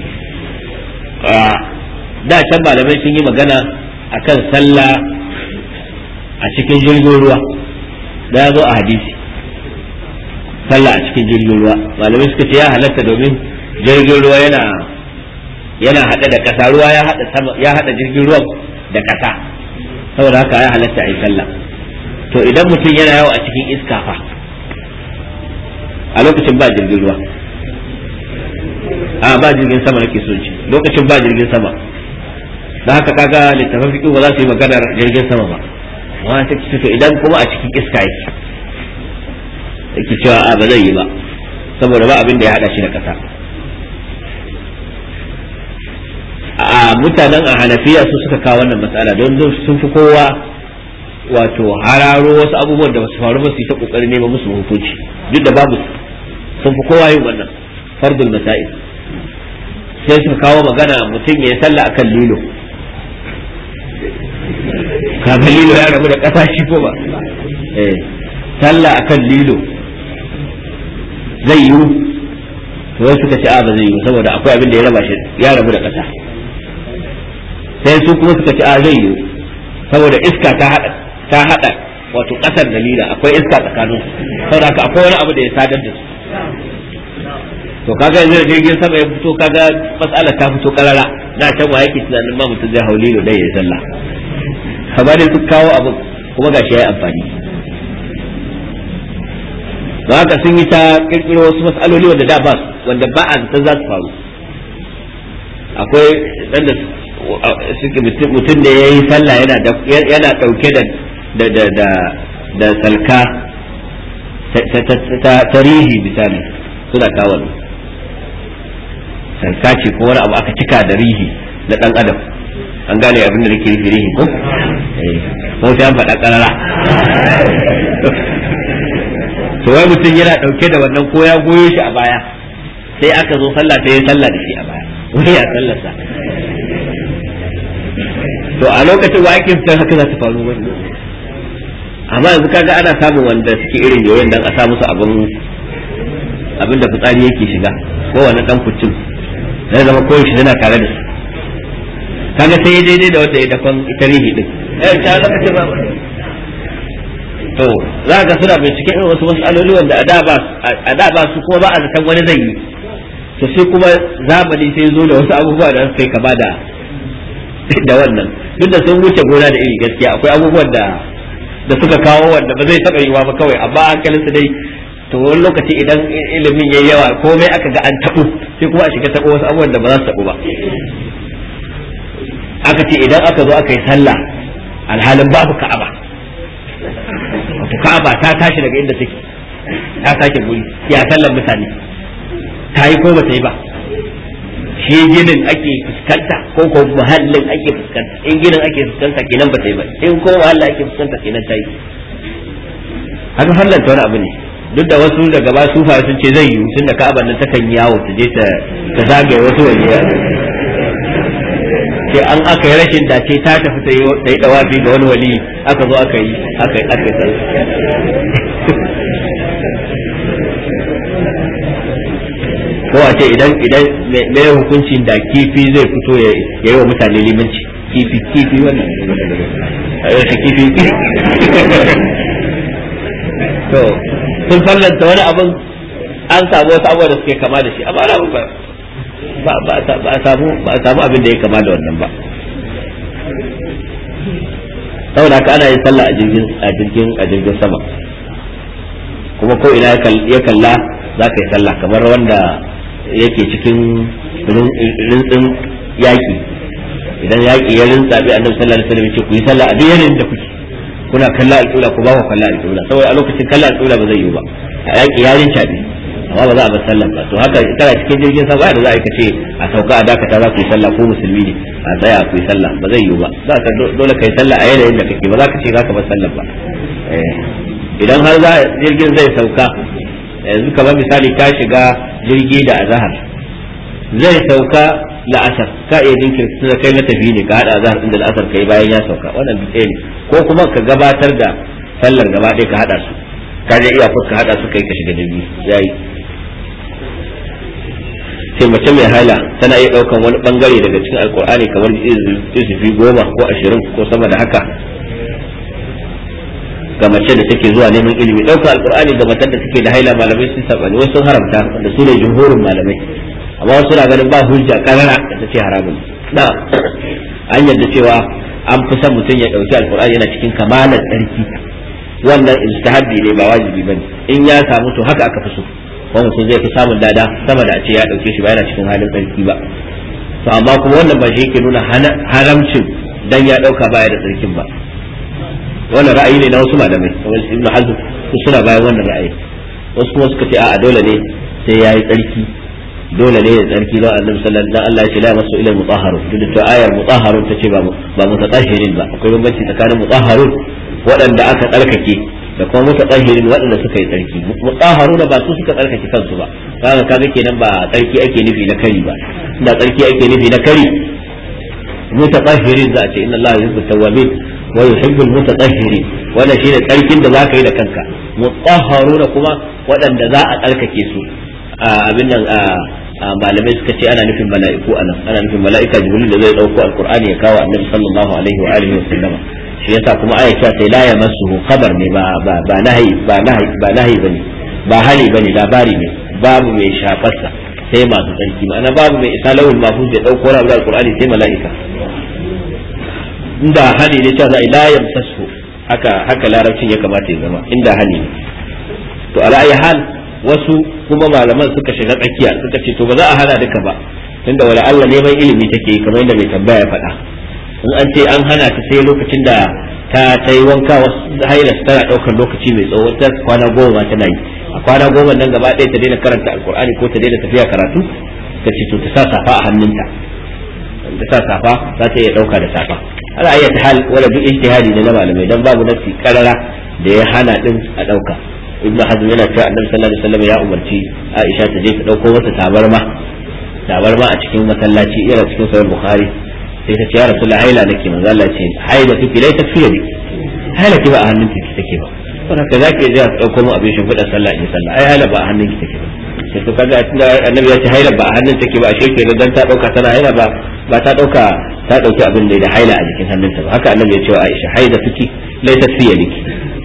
da can malamai sun yi magana a kan sallah a cikin jirgin ruwa da ya zo a hadisi sallah a cikin jirgin ruwa malamai suka ce ya halatta domin jirgin ruwa yana yana haɗe da ƙasa ruwa ya haɗa sama ya haɗa jirgin ruwan da ƙasa saboda haka ya halatta a yi sallah to idan mutum yana yawo a cikin iska fa a lokacin ba jirgin ruwa a ba jirgin sama nake so ce lokacin ba jirgin sama da haka kaga littafin fiƙi ba za su yi maganar jirgin sama ba amma ta ce to idan kuma a cikin iska yake yake cewa a ba zai yi ba saboda ba abin da ya haɗa shi da ƙasa a mutanen a hanafiya su suka kawo wannan matsala don sun fi kowa wato hararo wasu abubuwan da basu faru ba su yi ta kokarin neman musu hukunci duk da babu sun fi kowa yin wannan fardul masail sai suka kawo magana mutum ya sallah akan lilo kaga lilo ya rabu da kasa shi ko ba eh sallah akan lilo zai yiwu to wasu suka ce a ba zai yiwu saboda akwai abin da ya raba shi ya rabu da ƙasa sai su kuma suka ce a zai yiwu saboda iska ta hada ta hada wato ƙasar da lila akwai iska tsakanin su saboda haka akwai wani abu da ya sadar da su to kaga yanzu da jirgin sama ya fito kaga matsala ta fito karara na can wa yake tunanin ma mutum zai hau lilo dai ya sallah amma dai su kawo abin kuma gashi ya yi amfani ba haka sun yi ta kirkiro wasu matsaloli wanda da ba wanda ba a zata za su faru akwai dan da suke mutum da ya yi sallah yana yana dauke da da da da da salka ta rihi misali suna kawo salka ce ko wani abu aka cika da rihi na dan adam an gane abin da nake nufi rihi ko ko sai an faɗa ƙarara to wai mutum yana ɗauke da wannan ko ya goyo shi a baya sai aka zo sallah sai ya sallah da shi a baya wai ya sallarsa to a lokacin wa ake fitar haka za ta faru wani amma yanzu kaga ana samun wanda suke irin yoyin dan a sa musu abin abin da fitsari yake shiga ko wani dan kucin zai zama koyaushe yana tare da su kaga sai daidai da wanda ya dakon ita rihi din eh ta zama ce ba to za ka suna bincike irin wasu mas'aloli wanda a da ba su kuma ba a zaton wani zai yi to sai kuma zamani sai zo da wasu abubuwa da suka yi kama da da wannan duk da sun wuce gona da iri gaskiya akwai abubuwan da da suka kawo wanda ba zai taɓa yiwa ba kawai amma hankalin su dai to wani lokaci idan ilimin yayi yawa komai aka ga an taɓo sai kuma a shiga taɓo wasu abubuwan da ba za su taɓo ba aka ce idan aka zo aka yi sallah alhalin babu ka'aba wato ka'aba ta tashi daga inda take ta sake guri ya sallar mutane ta yi ko ba ta yi ba shi ginin ake fuskanta ko ko muhallin ake fuskanta in ginin ake fuskanta kenan ba ta yi ba in ko muhallin ake fuskanta kenan ta yi haka sallar ta wani abu ne duk da wasu daga ba sufa sun ce zai yiwu tunda ka'aba nan takan yawo ta je ta zagaye wasu waje sai an aka yi rashin dace ta tafi ta yi dawafi ga wani wali aka zo aka yi aka aka ko a ce idan idan me hukuncin da kifi zai fito ya yi wa mutane limanci kifi kifi wannan a kifi to sun fallanta wani abin an samu wasu abubuwa da suke kama da shi amma ana ba ba a samu ba a samu abin da ya kama da wannan ba saboda haka ana yin sallah a jirgin a jirgin a jirgin sama kuma ko ina ya kalla za ka yi sallah kamar wanda yake cikin rintsin yaki idan yaki ya rintsa bi annabi sallallahu alaihi wasallam ce ku yi sallah a duk yanayin da kuke kuna kalla alƙula ku ba ku kalla alƙula saboda a lokacin kalla alƙula ba zai yiwu ba a yaki ya rinca bi amma ba za a bar sallah ba to haka kana cikin jirgin sama da za a ce a sauka a dakata za ku yi sallah ko musulmi ne a tsaya ku yi sallah ba zai yiwu ba za ka dole ka yi sallah a yanayin da kake ba za ka ce za ka bar sallah ba idan har za jirgin zai sauka yanzu kamar misali ka shiga jirgi da azahar zai sauka la'asar ka iya jinkirta da kai matafi ne ka hada azahar din da la'asar kai bayan ya sauka wannan bi ne ko kuma ka gabatar da sallar gaba ɗaya ka hada su ka je iya ka hada su kai ka shiga jirgi yayi sai mace mai hala tana iya daukan wani bangare daga cikin alkur'ani kamar izufi goma ko ashirin ko sama da haka ga mace da take zuwa neman ilimi ɗaukar alkur'ani ga matan da take da haila malamai sun sabani wasu sun haramta wanda su ne jumhurin malamai amma wasu na ganin ba hujja karara da ta ce haramun na an yadda cewa an fi son mutum ya ɗauki alkur'ani yana cikin kamalar tsarki wannan istihabbi ne ba wajibi bane in ya samu to haka aka fi so ko mutum zai fi samun dada sama da a ce ya ɗauke shi ba yana cikin halin tsarki ba to amma kuma wannan ba shi yake nuna haramcin dan ya ɗauka baya da tsarkin ba wannan ra'ayi ne na wasu malamai kamar ibnu hazm su suna bayan wannan ra'ayi wasu kuma suka ce a'a dole ne sai yayi tsarki dole ne ya tsarki don annabi sallallahu alaihi Allah ya ce la masu ila mutahharun duk da ayar mutahharun ta ce ba ba mutatahhirin ba akwai bambanci tsakanin mutahharun waɗanda aka tsarkake da kuma mutatahhirin waɗanda suka yi tsarki mutahharun ba su suka tsarkake kansu ba kaga kaga kenan ba tsarki ake nufi na kari ba da tsarki ake nufi na kari mutatahhirin za a ce inna Allah yuhibbu tawwabin wa yuhibbul mutatahhirin wannan shine tsarkin da zaka yi da kanka mutahharuna kuma waɗanda za a tsarkake su abin nan malamai suka ce ana nufin mala'iku anan ana nufin mala'ika jibril da zai dauko alqur'ani ya kawo annabi sallallahu alaihi wa alihi wa sallama shi yasa kuma aya ta sai la yamassuhu khabar ne ba ba ba nahi ba nahi ba nahi bane ba hali bane labari ne babu mai shafarsa sai masu tsarki ma'ana babu mai isa lawul mahfuz ya dauko wani alqur'ani sai mala'ika inda hali ne cewa la yamsasu haka haka larabcin ya kamata ya zama inda hali ne to ala ayi hal wasu kuma malaman suka shiga tsakiya suka ce to ba za a hana duka ba tunda wala Allah neman ilimi take kamar yadda mai tambaya ya faɗa in an ce an hana ta sai lokacin da ta ta yi wanka wasu haila tana ɗaukar lokaci mai tsawo ta kwana goma tana yi a kwana goma nan gaba ɗaya ta daina karanta alkur'ani ko ta daina tafiya karatu ta ce to ta sa safa a hannunta ta sa safa za ta iya ɗauka da safa ala ayyata hal wala duk ijtihadi ne na malamai dan babu nasi karara da ya hana din a ɗauka ibnu hazm yana cewa annabi sallallahu alaihi wasallam ya umarci aisha ta je ta dauko masa tabarma tabarma a cikin masallaci yana cikin sahih bukhari sai ta ce ya rasulullah haila nake manzo Allah ce haila tuki lai tafiya ne haila ki ba a hannun ki take ba don haka zaki je ka dauko mu abin shimfiɗa sallah in sallah ai haila ba a hannun ki take ba sai to kaga tunda annabi ya ce haila ba a hannun take ba ashe kenan dan ta dauka tana haila ba ba ta dauka ta dauki abin da da haila a jikin hannunta ba haka annabi ya ce wa Aisha haila tuki lai tafiya liki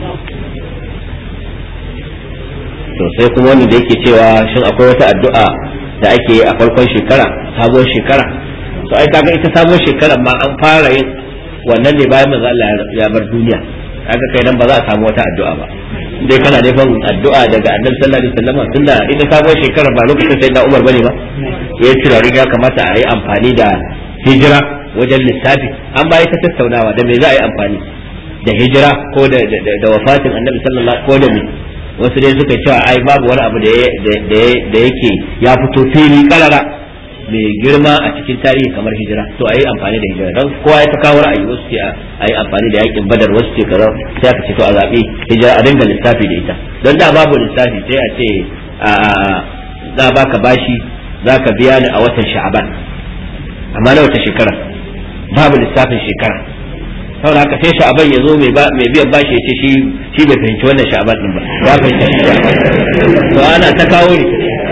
to sai kuma wanda da yake cewa shin akwai wata addu'a da ake yi a farkon shekara sabuwar shekara to ai kaga ita sabuwar shekara ma an fara yin wannan ne bayan manzo Allah ya bar duniya kaga kai nan ba za a samu wata addu'a ba dai kana nufin addu'a daga annabi sallallahu alaihi wasallam tunda ita sabuwar shekara ba lokacin sai da Umar bane ba ya tura ya kamata a yi amfani da hijira wajen lissafi an ba ta tattaunawa da me za a yi amfani da hijira ko da da wafatin annabi sallallahu ko da me wasu dai suka cewa ai babu wani abu da yake ya fito fili karara mai girma a cikin tarihi kamar hijira to a yi amfani da hijira don kowa ya ta kawo ra'ayi wasu ce a yi amfani da yakin badar wasu ce kaza sai aka ce to a zaɓi hijira a dinga lissafi da ita don da babu lissafi sai a ce za baka bashi za ka biya ni a watan sha'aban amma na wata shekara babu lissafin shekara saboda haka sai sha'aban ya zo mai biyan bashi ya ce shi shi bai fahimci wannan sha'aban din ba ya fahimci to ana ta kawo ne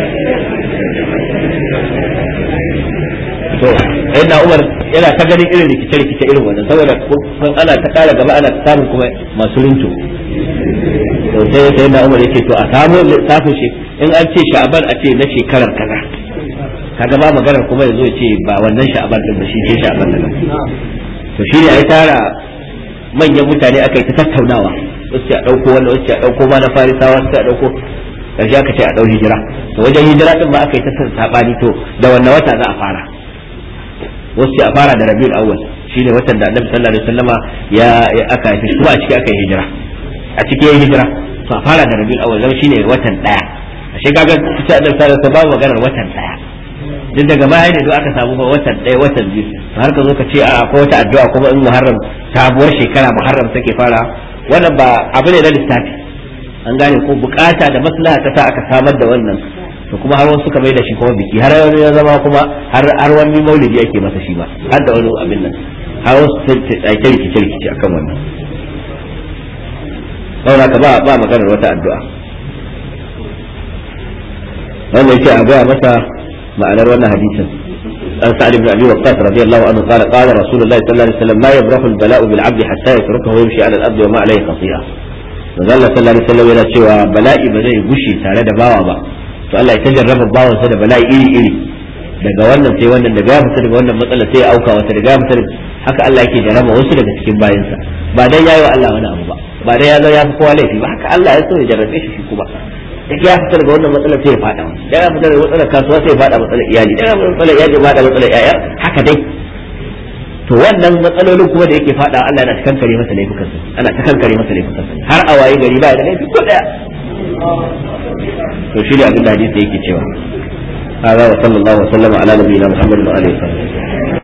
to na Umar yana ta ganin irin rikice rikice irin wannan saboda kun ana ta kara gaba ana ta samun kuma masu rinto to sai sai na Umar yake to a samu lissafin shi in an ce sha'aban a ce na shekarar kaza kaga ba maganar kuma yazo ya ce ba wannan sha'aban din ba shi ce sha'aban din to shi ne ai tara manyan mutane aka yi ta tattaunawa wasu a ɗauko wanda wasu a ɗauko ma na farisawa wasu a ɗauko ƙarshe aka ce a ɗau hijira to wajen hijira din ba aka yi ta saɓani to da wannan wata za a fara wasu a fara da rabiul awwal shi ne watan da annabi sallallahu alaihi wasallama ya aka haifi kuma a ciki aka yi hijira a ciki ya hijira to a fara da rabiul awwal zama shine watan ɗaya ashe kaga sai annabi sallallahu alaihi wasallam babu maganar watan ɗaya duk daga baya ne duk aka samu watan ɗaya watan biyu har ka zo ka ce a ko wata addu'a kuma in muharram sabuwar shekara muharram take fara wannan ba abu ne na lissafi an gane ko bukata da maslaha ta sa aka samar da wannan to kuma har wasu suka mai da shi kuma biki har wani ya zama kuma har har wani maulidi ake masa shi ba har da wani abin nan har wasu sun tsake rikice rikice akan wannan saboda ka ba ba maganar wata addu'a wannan yake a gaya masa ma'anar wannan hadisin an sa'ad ibn abi waqqas radiyallahu anhu qala qala rasulullahi sallallahu alaihi wasallam ma yabrahu al-bala'u bil 'abdi hatta yatrukahu yamshi 'ala al-ardi wa ma 'alayhi khati'a manzo Allah sallallahu alaihi wasallam yana cewa bala'i ba zai gushe tare da bawa ba to Allah ya tajarraba bawansa da bala'i iri iri daga wannan sai wannan daga ya fita daga wannan matsala sai ya auka wata daga ya fita haka Allah yake jarraba wasu daga cikin bayansa ba dan yayi wa Allah wani abu ba ba dan ya zo ya fi kowa laifi ba haka Allah ya so ya jarrabe shi shi kuma da ya fita daga wannan matsalar sai ya fada da ya fita daga matsalar kasuwa sai ya fada matsalar iyali da ya fita matsalar iyali ya fada matsalar yaya haka dai to wannan matsalolin kuma da yake fada Allah yana ta kankare masa laifukansa ana ta kankare masa laifukansa har a waye gari ba da laifi ko daya to shi ne abin da hadisi yake cewa هذا وصلى الله وسلم على نبينا محمد وعلى اله وصحبه